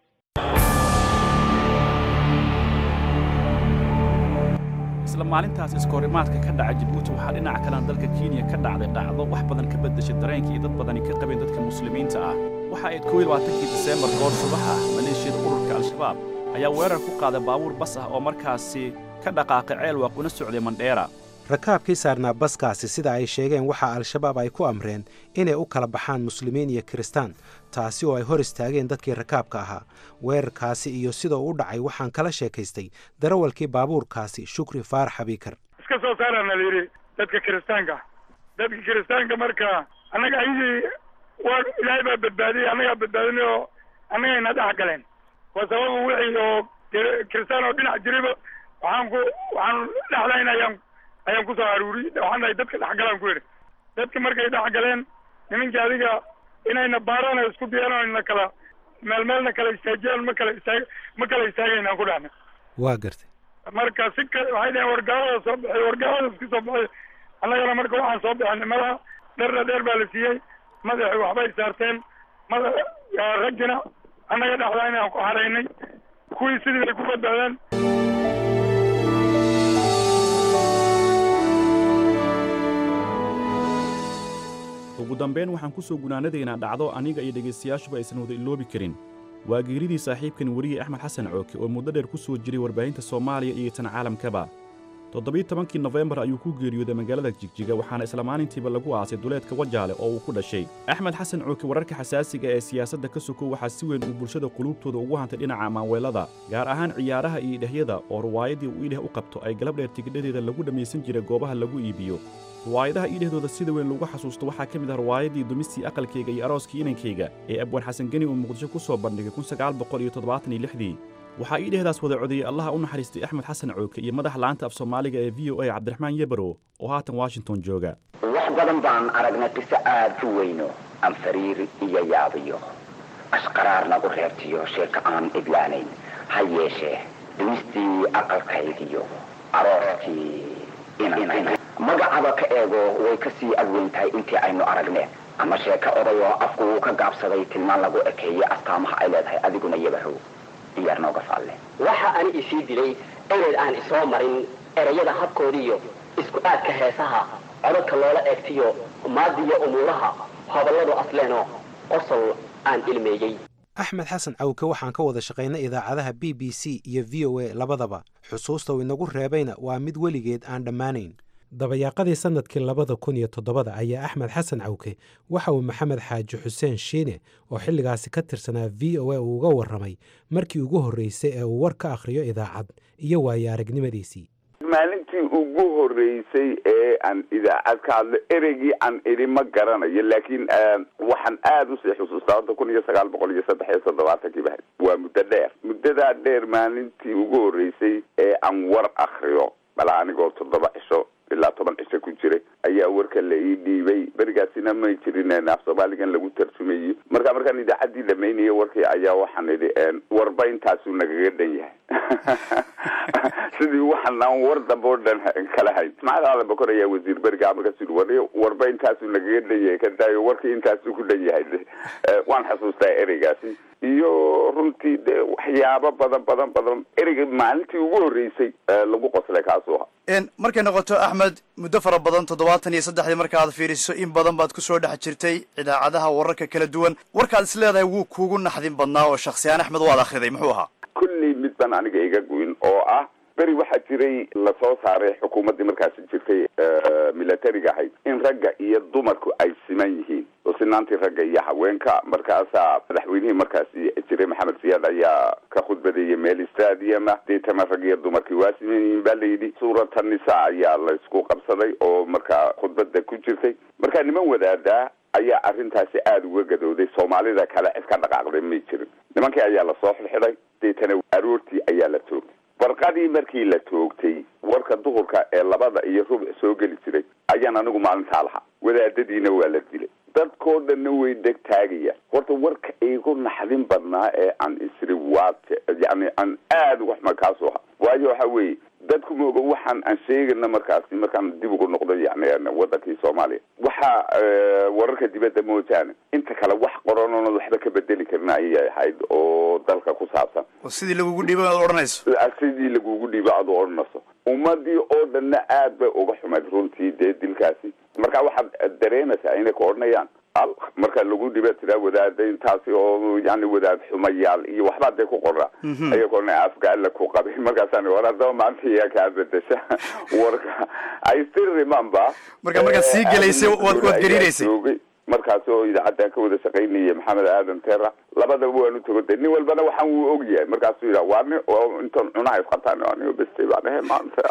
isla maalintaas iskoorimaadka ka dhaca jabuuti waxaa dhinaca kalena dalka kenya ka dhacday dhacdo wax badan ka beddeshay dareenkii dad badani ka qabeen dadka muslimiinta ah waxa ayd kow iyo labaatankii diseembar goor subax ah maleeshiyada ururka al-shabaab ayaa weerar ku qaaday baabuur bas ah oo markaasi ka dhaqaaqay ceelwaaq una socday mandheera rakaabkii saarnaa baskaasi sida ay sheegeen waxaa al-shabaab ay ku amreen inay u kala baxaan muslimiin iyo kiristaan taasi oo ay hor istaageen dadkii rakaabka ahaa weerarkaasi iyo sidoo u dhacay waxaan kala sheekaystay darawalkii baabuurkaasi shukri faarax abiikar iska soo saaraana la yidhi dadka kiristaanka dadka kiristaanka marka annaga ayagii waa ilaahay baa badbaadiyey annagaa badbaadinay oo annagayna dhex galeen waa sababa wixii oo kiristaan oo dhinac jirayba waxaan ku waxaan dhexlayn ayaan ayaan kusoo aruuriyey waxaan dhahay dadka dhexgalaan ku yidhi dadka markay dhex galeen nimankii adiga inayna baaraan isku diyaan oo ina kala meel meelna kala istaajiyaan ma kala istaag ma kala istaagaynaan ku dhahna waa gartay marka si kale waxay dhaheen wargaalada soo baxay wargaalada iska soo baxay annagana marka waxaan soo bixinay madaxa dherna dheer baa la siiyey madaxi waxbay saarteen mada raggina annaga dhexdaa inaan ku haraynay kuwii sidii bay ku badbaadeen ugu dambayn waxaan ku soo gunaanadaynaa dhacdo aniga iyo dhegaystayaashuba aysan wada iloobi karin waa geeridii saaxiibkan weriye axmed xasan cooke oo muddo dheer ku soo jiray warbaahinta soomaaliya iyo tan caalamkaba toddobiyi tobankii nofembar ayuu ku geeriyooday magaalada jigjiga waxaana isla maalintiiba lagu aasay duleedka wajaale oo uu ku dhashay axmed xasan cooke wararka xasaasiga ee siyaasadda ka sokow waxaa si weyn uu bulshada quluubtooda ugu hantay dhinaca maanweelada gaar ahaan ciyaaraha iyo idhahyada oo ruwaayadii uu idheh u qabto ay galab dheer tigidhadeeda lagu dhammaysan jiray goobaha lagu iibiyo ruwaayadaha iidhahdooda sida weyn lagu xasuusto waxaa ka mid ah ruwaayadii dumistii aqalkayga iyo arooskii inankayga ee abwaan xasan geni uu muqdisho ku soo bandhigay kun sagaal boqol iyo toddobaatan iyo lixdii waxaa iidhehdaas wada codeeyey allaha u naxariistay axmed xasan cooke iyo madaxa la'aanta af soomaaliga ee v o a cabdiraxmaan yebaro oo haatan washington jooga wax badan baan aragnay qiso aad u weyno aan fariir iyo yaabiyo ashqaraar nagu reebtiyo sheeka aan idlaanayn ha yeeshee dumistii aqalkaygiyo arooskii inan magacaba ka eego way ka sii adweyn tahay intii aynu aragneen ama sheeko oday oo afku uu ka gaabsaday tilmaan lagu ekeeyey astaamaha ay leedahay adiguna yabahow diyaar nooga faalle waxa ani isii dilay ereyd aan isoo marin erayada habkoodiiyo isku aadka heesaha codadka loola eegtiyo maadiyo umuuraha hadalladu asleenoo qosol aan ilmeeyey axmed xasan cawke waxaan ka wada shaqaynay idaacadaha b b c iyo v o a labadaba xusuusta uu inagu reebayna waa mid weligeed aan dhammaanayn dabayaaqadii sannadkii labada kun iyo toddobada ayaa axmed xasan cawke waxa uu maxamed xaaji xuseen shiine oo xilligaasi ka tirsanaa v o a uu uga warramay markii ugu horreysay ee uu war ka akhriyo idaacad iyo waayo aragnimadiisii maalintii ugu horreysay ee aan idaacad ka hadlo ereygii aan idhi ma garanayo laakiin waxaan aada usii xusuustaa hadda kun iyo sagaal boqol iyo saddex iyo toddobaatankiiba waa muddo dheer muddadaa dheer maalintii ugu horreysay ee aan war akriyo balaa anigoo toddoba cisho ilaa toban cisho ku jiray ayaa warka la ii dhiibay berigaasina may jirin af soomaaligan lagu tarjumayo marka markaan idaacaddii dhamaynaya warkii ayaa waxaan idhi warba intaasuu nagaga dhan yahay sidii waxaan aan war dambe oo dhan kala hayn ismaaciil aadan bakor ayaa wasiir beriga markaas yidhi war warba intaasuu nagaga dhan yahay ka daayo warkii intaasuu ku dhan yahay waan xasuustaa ereygaasi iyo runtii dee waxyaabo badan badan badan ereyga maalintii ugu horreysay lagu qoslay kaasuu ahaa markay noqoto axmed muddo fara badan toddobaatan iyo saddexdii markaaad fiiriso in badan baad kusoo dhex jirtay idaacadaha wararka kala duwan warkaad is leedahay wuu kuugu naxdin badnaa oo shaksiyaan axmed waad akhriday muxuu ahaa kulley mid baan aniga iga guyin oo ah beri waxaa jiray lasoo saaray xukuumaddii markaasi jirtay militariga ahayd in ragga iyo dumarku ay siman yihiin oo sinaantii ragga iyo haweenka markaasaa madaxweynihii markaasi jiray maxamed siyaad ayaa ka khudbadeeyay meel stadiuma deetana rag iyo dumarkii waa siman yihiin baa layidhi suurata nisa ayaa laysku qabsaday oo markaa khudbada ku jirtay markaa niman wadaadaa ayaa arrintaasi aada uga gadooday soomaalida kale cid ka dhaqaaqday may jirin nimankii ayaa lasoo xidxidhay deetana aroortii ayaa la toogtay barqadii markii la toogtay warka duhurka ee labada iyo rubuc soo geli jiray ayaan anigu maalintaa lahaa wadaadadiina waa la dilay dadkoo dhanna way dheg taagayaan horta warka igu naxdin badnaa ee aan isri waa yani aan aada uga xuma kaasoo ha waayo waxa weeye dadku mooga waxaan aan sheegana markaasi markaan dib ugu noqdo yani wadankii soomaaliya waxa wararka dibadda moojaane inta kale wax qoran oonad waxba ka bedeli karin ayay ahayd oo dalka ku saabsan oo sidii lagugu dhiibo aad odhanayso sidii lagugu dhiibo aad odhanayso ummadii oo dhanna aad bay uga xumayd runtii dee dilkaasi marka waxaad dareemaysaa inay ka odhanayaan al marka lagu dhiba tiraa wadaada intaasi oo yani wadaad xumayaal iyo waxbaa dee ku qoraa aya ka odhanaya afka alla ku qabay markaasaan war haddaba maanta iyaa kaa bedesha warka i still remember marka markaad sii gelaysay waad waad gariiraysay markaas oo idaacaddan ka wada shaqaynaya maxamed aadan tera labadaba waanu tagoday nin walbana waxaan wuu og yahay markaasuu yidhaha waa ni intan cunaha isqabtaan anigo bestay baan ahe maanta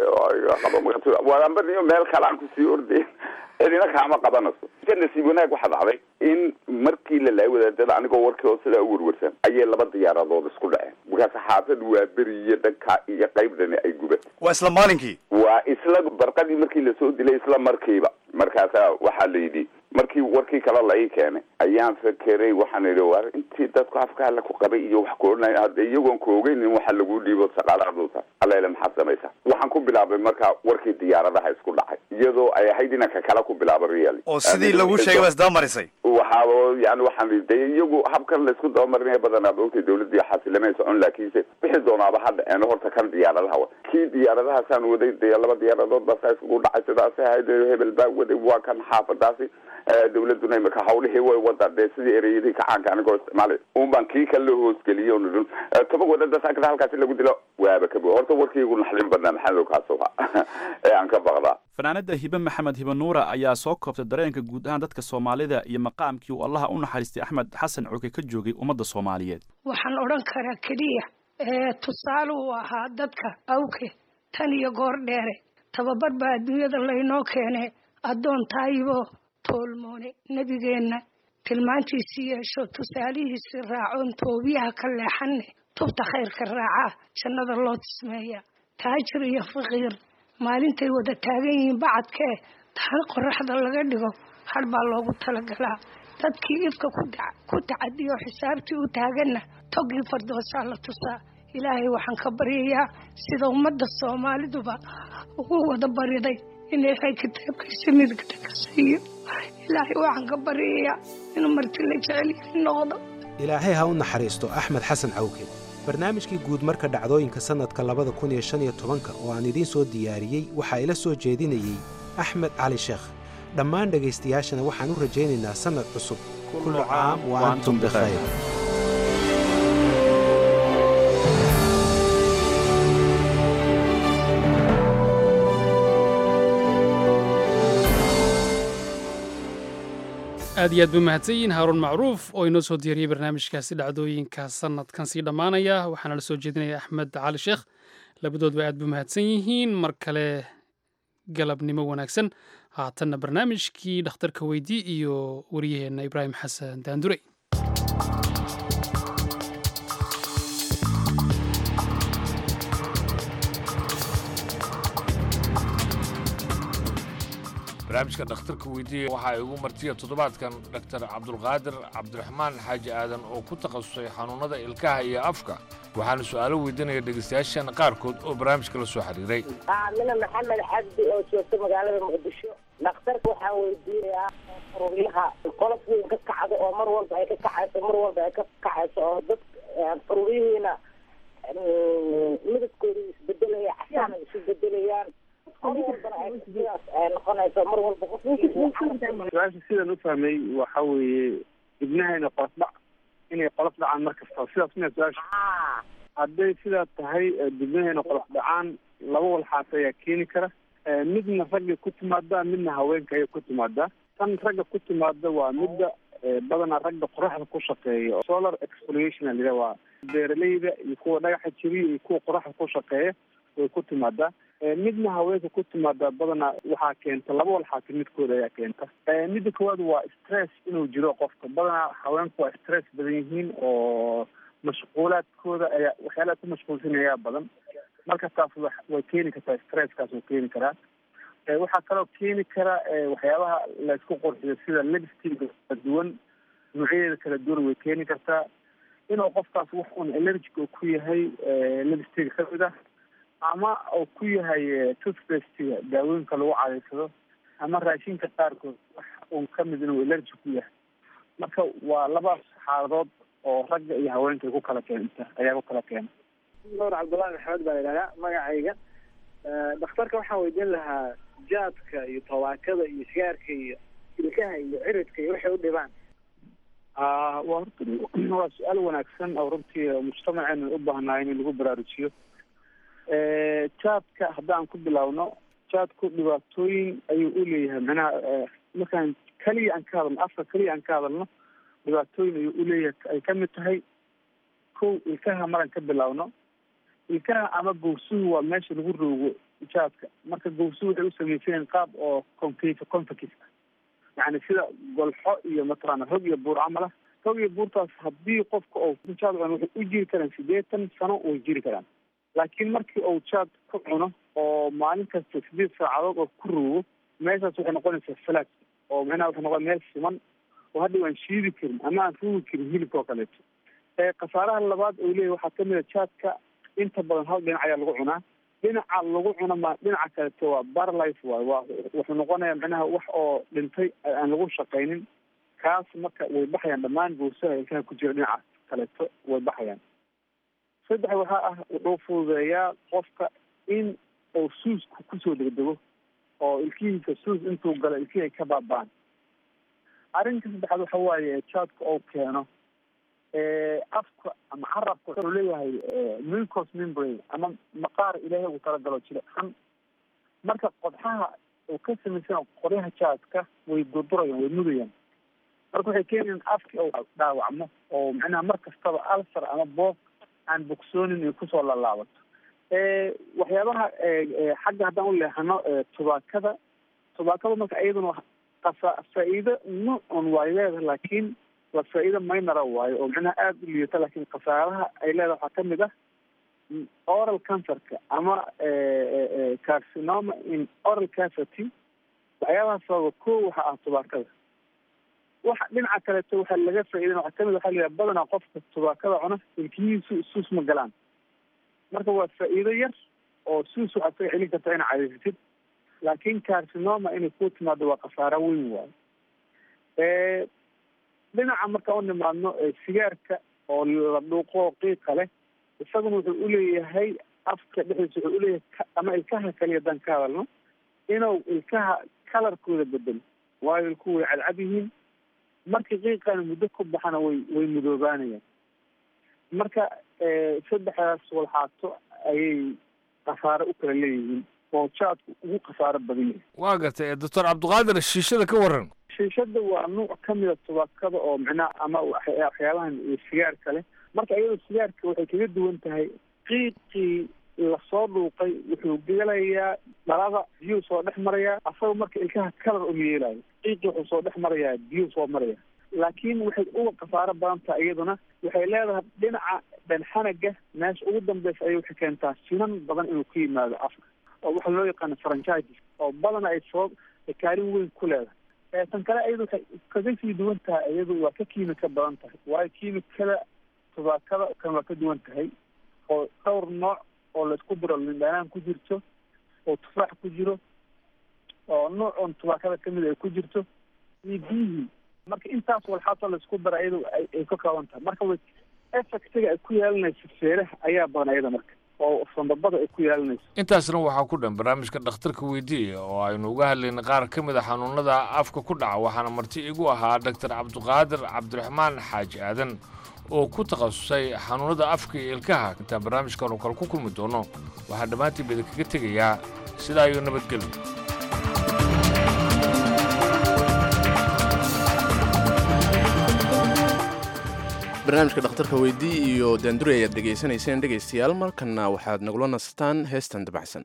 qaba waanba niyo meel kale aan kusii orday cidina kaama qabanayso ka nasiib wanaag waxaa dhacday in markii la laayay wadaadada anigoo warkii oo sidaa u warwarsan ayay laba diyaaradood isku dhaceen markaas xaafad waa beri iyo dhanka iyo qaybdani ay gubatay waa isla maalinkii waa isla barqadii markii lasoo dilay isla markiiba markaasaa waxaa la yidhi markii warkii kale la ii keenay ayaan fakeray waxaan idhi war intii dadku afka alla ku qabay iyo wax ku odhanay hadda iyagoon ku ogeynin waxa lagu dhiibo shaqaalahaduuta allaile maxaad samaysaa waxaan ku bilaabay marka warkii diyaaradaha isku dhacay iyadoo ay ahayd inanka kale ku bilaaba really oo sidii lagu sheegay waa isdabamarisay waxaaba yani waxaan de iyagu habkan laysku dabamarinaya badanaa maogtay dawladii xasilamay socon laakiinse wixii doonaaba ha dhaceen horta kan diyaaradaha wa kii diyaaradahaasaan waday dee laba diyaaradood baa saa iskugu dhacay sidaasi ahayd hebel baa waday waa kan xaafadaasi dawladuna imika hawlihii way wadaa dee sidii ereyadii kacaanka anigoo isticmaalay un baan kii kale loo hoosgeliyay on idhin toban wadada saakada halkaasi lagu dilo waaba ka bo horta warkiigu naxdin badnaa maxamed kaasuha ee aan ka baqdaa fanaanada hibe maxamed hibe nuura ayaa soo koobtay dareenka guud ahaan dadka soomaalida iyo maqaamkii uu allaha u naxariistay axmed xasan cuke ka joogay ummadda soomaaliyeed waxaan odhan karaa keliya tusaale uu ahaa dadka awke tan iyo goor dheere tababar baa adduunyada laynoo keene addoon taayibo toolmoone nebigeenna tilmaantiisii yeesho tusaalihiisii raacoon toobiyaha ka leexanne tubta khayrka raacaa jannada loo tismeeya taajir iyo faqiir maalintay wada taagan yihiin bacadkee taan qoraxda laga dhigo har baa loogu talagalaa dadkii ifka ku tacadiyo xisaabtii u taaganna togii fardoosaa la tusaa ilaahay waxaan ka baryayaa sida ummadda soomaaliduba ugu wada bariday in ilaahay kitaabkiisa midigta ka siiyo ilaahay waxaan ka baryayaa inuu marti la jecel yahay noqdo ilaahay ha u naxariisto axmed xasan cawke barnaamijkii guud marka dhacdooyinka sannadka labada kun iyo shan iyo tobanka oo aan idiin soo diyaariyey waxaa ila soo jeedinayey axmed cali sheekh dhammaan dhegaystayaashana waxaan u rajaynaynaa sannad cusub kullu caam wa antum bikhayr aad iyo aad buu mahadsan yihiin haaruun macruuf oo inoo soo diyaariyey barnaamijkaasi dhacdooyinka sanadkan sii dhammaanaya waxaana la soo jeedinaya axmed cali sheekh labadoodba aad buu mahadsan yihiin mar kale galabnimo wanaagsan haatanna barnaamijkii dhakhtarka weydii iyo wariyaheenna ibraahim xasan daandurey barnaamijka dhakhtarka weydiiya waxaa igu martiya toddobaadkan dhaktar cabdulqaadir cabdiraxmaan xaaji aadan oo ku takhasusay xanuunnada ilkaha iyo afka waxaana su'aalo weydiinaya dhegaystayaashan qaarkood oo barnaamijka la soo xiriiray aamina maxamed cabdi oo joogta magaalada muqdisho dhakhtarka waxaan weydiinayaa ururyaha qolof weyn ka kacdo oo mar walba ay ka kacayso mar walba ay ka kacayso oo dad ururyihiina midabkooda isbedelaya casaan ay isu bedelayaan mar walbana ay sidaas ay noqonayso mar walba su-aasha sidaan u fahmay waxa weeye ibnahayna qolof dhac inay qolof dhacaan mar kasta sidaas miya su-aasha hadday sidaa tahay dibnahayna qolof dhacaan laba walxaas ayaa keeni kara midna ragga ku timaada midna haweenka ayay ku timaadaa tan ragga ku timaada waa midda badanaa ragga qoraxda ku shaqeeya solar exfoliation a layidhaha waa beeraleyda iyo kuwa dhagaxa jiriya iyo kuwa qoraxda ku shaqeeya way ku timaadaa midna haweenka ku timaadaa badanaa waxaa keenta laba walxaasi midkooda ayaa keenta midda koowaad waa stress inuu jiro qofka badanaa haweenku waa stress badan yihiin oo mashquulaadkooda ayaa waxyaalaha ku mashquulsan ayaa badan marka taas way keeni kartaa stresskaas oo keeni karaa waxaa kaloo keeni kara waxyaabaha la isku qurxiyo sida lipstick kala duwan noocyadeeda kala duwan way keeni kartaa inuu qofkaas wax un allergic oo ku yahay lipstick kamid ah ama uu ku yahay toothpastiga daawooyinka lagu cadaysado ama raashinka qaarkood wax un kamid inuu allergic ku yahay marka waa labaas xaaladood oo ragga iyo haweenka ay ku kala keenta ayaa ku kala keena nuur cabdullahi maxamed baa idhahdaa magacayga dhakhtarka waxaan weydiin lahaa jaadka iyo tabaakada iyo sigaarka iyo ilkaha iyo ciridka iyo waxay u dhibaan waa horta waa su-aal wanaagsan oo runtii mujtamaceena u baahnaay in lagu baraarujiyo jaadka haddaan ku bilaawno jaadku dhibaatooyin ayuu u leeyahay macnaha markaan keliya aan ka hadalno afka keliya aan ka hadalno dhibaatooyin ayuu uleeyahay ay kamid tahay kow ilkaha maraan ka bilaawno ilkaha ama gowsuhu waa meesha lagu roogo jaadka marka gowsuhu waxay u samaysanyiin qaab oo concave convex ah yani sida golxo iyo mataqaana hog iyo buur camal ah hog iyo buurtaas haddii qofka oo jaad cuno waxay u jiri karaan sideetan sano way jiri karaan laakiin markii uu jaad ku cuno oo maalin kasta sideed saacadood oo ku roogo meeshaas waxay noqonaysaa flat oo macnaha waxay noqon meel siman oo hadda aan shiidi karin ama aan ruugi karin hilibka oo kaleeto khasaaraha labaad uu leeyahy waxaa kamid a jaadka inta badan hal dhinac ayaa lagu cunaa dhinaca lagu cuno ma dhinaca kaleto waa barlife waay waa wuxuu noqonaya macnaha wax oo dhintay aan lagu shaqaynin kaas marka way baxayaan dhammaan gowsaha ilkaha ku jira dhinaca kaleeto way baxayaan saddex waxaa ah wuxuu fududeeyaa qofka in uu suusku kusoo degdego oo ilkihiisa suus intuu galo ilkihii ay ka baaba'an arrinka saddexaad waxa waaye jaadka oo keeno afka ama carabka wuxuu leeyahay mucous membrane ama maqaar ilaahay ugu talagalo jilicsan marka qodxaha uu ka samaysan qoryaha jaadka way durdurayaan way mudayaan marka waxay keenayaan afki uu dhaawacmo oo macnaha mar kastaba alsar ama boog aan bogsoonin ay kusoo lalaabato waxyaabaha xagga haddaan u leexano tubaakada tubaakada marka iyaduna qasa faa-iido nuucun waay leedahay laakiin waa faa-iido maynara waayo oo macnaha aada u liidata laakiin khasaaraha ay leedahay waxaa kamid ah oral cancerka ama carcinoma in oral cavity waxyaabaha sababa ko waxa ah tubaakada waxa dhinaca kaleeto waxaa laga faa-iidan waxaa kamid waxaa layihaha badanaa qofka tubaakada cuna ilkihiisu suus ma galaan marka waa faa-iido yar oo suus waxaad kaga celin kartaa ina cadaysatid laakiin carcinoma inay ku timaado waa khasaaro weyn waayo dhinaca marka u nimaadno sigaarka oo la dhuuqo qiiqa leh isaguna wuxuu uleeyahay afka dhexdiisa wuxuu uleeyahay ama ilkaha kaliya haddaan ka hadalno inuu ilkaha kalarkooda bedelo waayo ilkuhu way cadcad yihiin markii qiiqana muddo ku baxana way way mudoobaanayaan marka saddexdaas walxaato ayay khasaaro u kala leeyihiin oo jaadku ugu khasaaro badan yahay waa gartay doctor cabdiqaadir shiishada ka waran shiishada waa nuuc kamida tubaakada oo macnaha ama waxyaabahan sigaarka leh marka iyadoo sigaarka waxay kaga duwan tahay qiiqii lasoo dhuuqay wuxuu gelayaa dhalada biyuu soo dhex marayaa asagoo marka ilkaha kalar uma yeelayo qiiqii wuxuu soo dhex marayaa biyuu soo maraya laakiin waxay uga khasaaro badan tahay iyaduna waxay leedahay dhinaca dhanxanaga meesha ugu dambeysa ayay waxay keentaa sinan badan inuu ku yimaado afka oo waxa loo yaqaano franchises oo badana ay sabab ay kaalin weyn ku leedahay tan kale iyadu waxay kaga sii duwan tahay iyadu waa ka kiimika badan tahay waayo kiimikada tubaakada kan waa ka duwan tahay oo dhowr nooc oo laisku diro lindhanaan ku jirto oo tufaax ku jiro oo nooc oon tubaakada kamid ay ku jirto iyo biyihii marka intaas walxaasoo laisku dara iyadu ay ka kooban tahay marka way effectiga ay ku yeelanayso feeraha ayaa badan iyada marka oo sambabada ay ku yeelanayso intaasna waxaa ku dhan barnaamijka dhakhtarka weydiiya oo aynu uga hadlaynay qaar ka mid a xanuunada afka ku dhaca waxaana marti igu ahaa doctor cabdiqaadir cabdiraxmaan xaaji aadan oo ku takhasusay xanuunada afka iyo ilkaha intaan barnaamijkan oo kale ku kulmi doono waxaa dhammaantiin bada kaga tegayaa sidaa iyo nabadgelyo barnaamijka dhakhtarka weydii iyo daandure ayaad dhegaysanayseen dhegaystayaal markanna waxaad nagula nastaan heestan dabacsan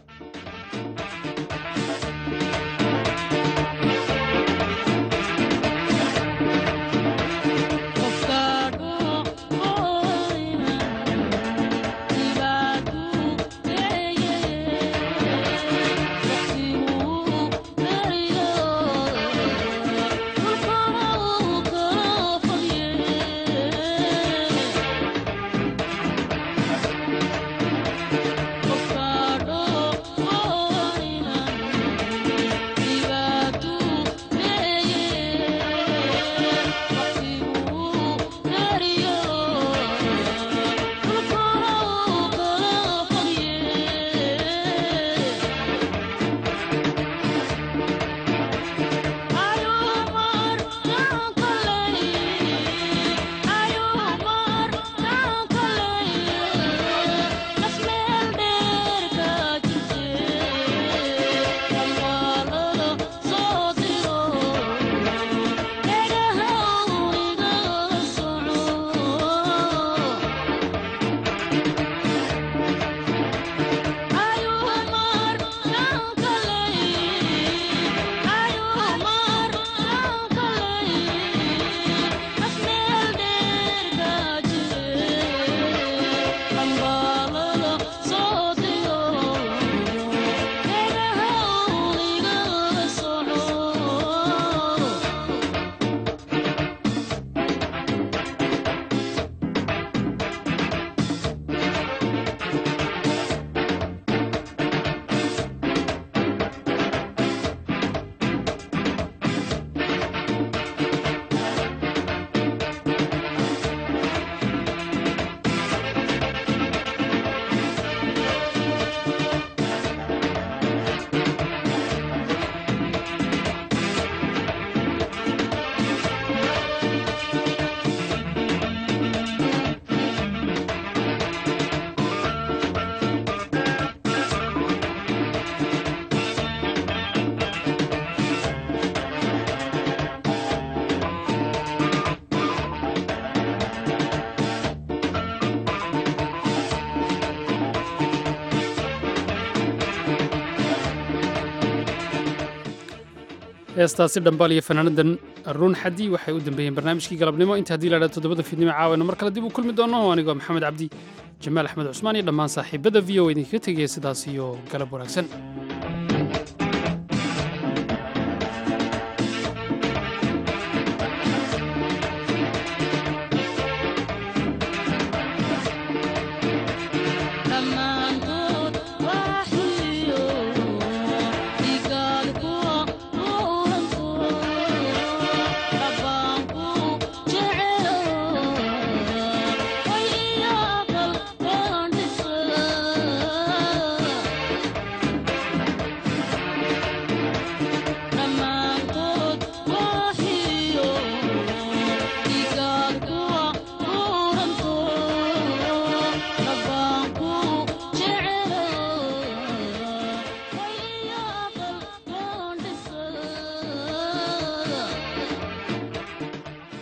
heestaasi dhambaal iyo fanaanadan ruun xadi waxay u dambeeyeen barnaamijkii galabnimo inta haddii laadhaa toddobada fiidnimo caawayno mar kale dib u kulmi doono anigoo maxamed cabdi jamaal axmed cusmaan iyo dhammaan saaxiibada v o idinkaga tegaya sidaas iyo galab wanaagsan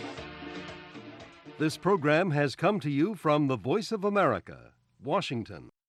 This program has come to you from the Voice of America, Washington.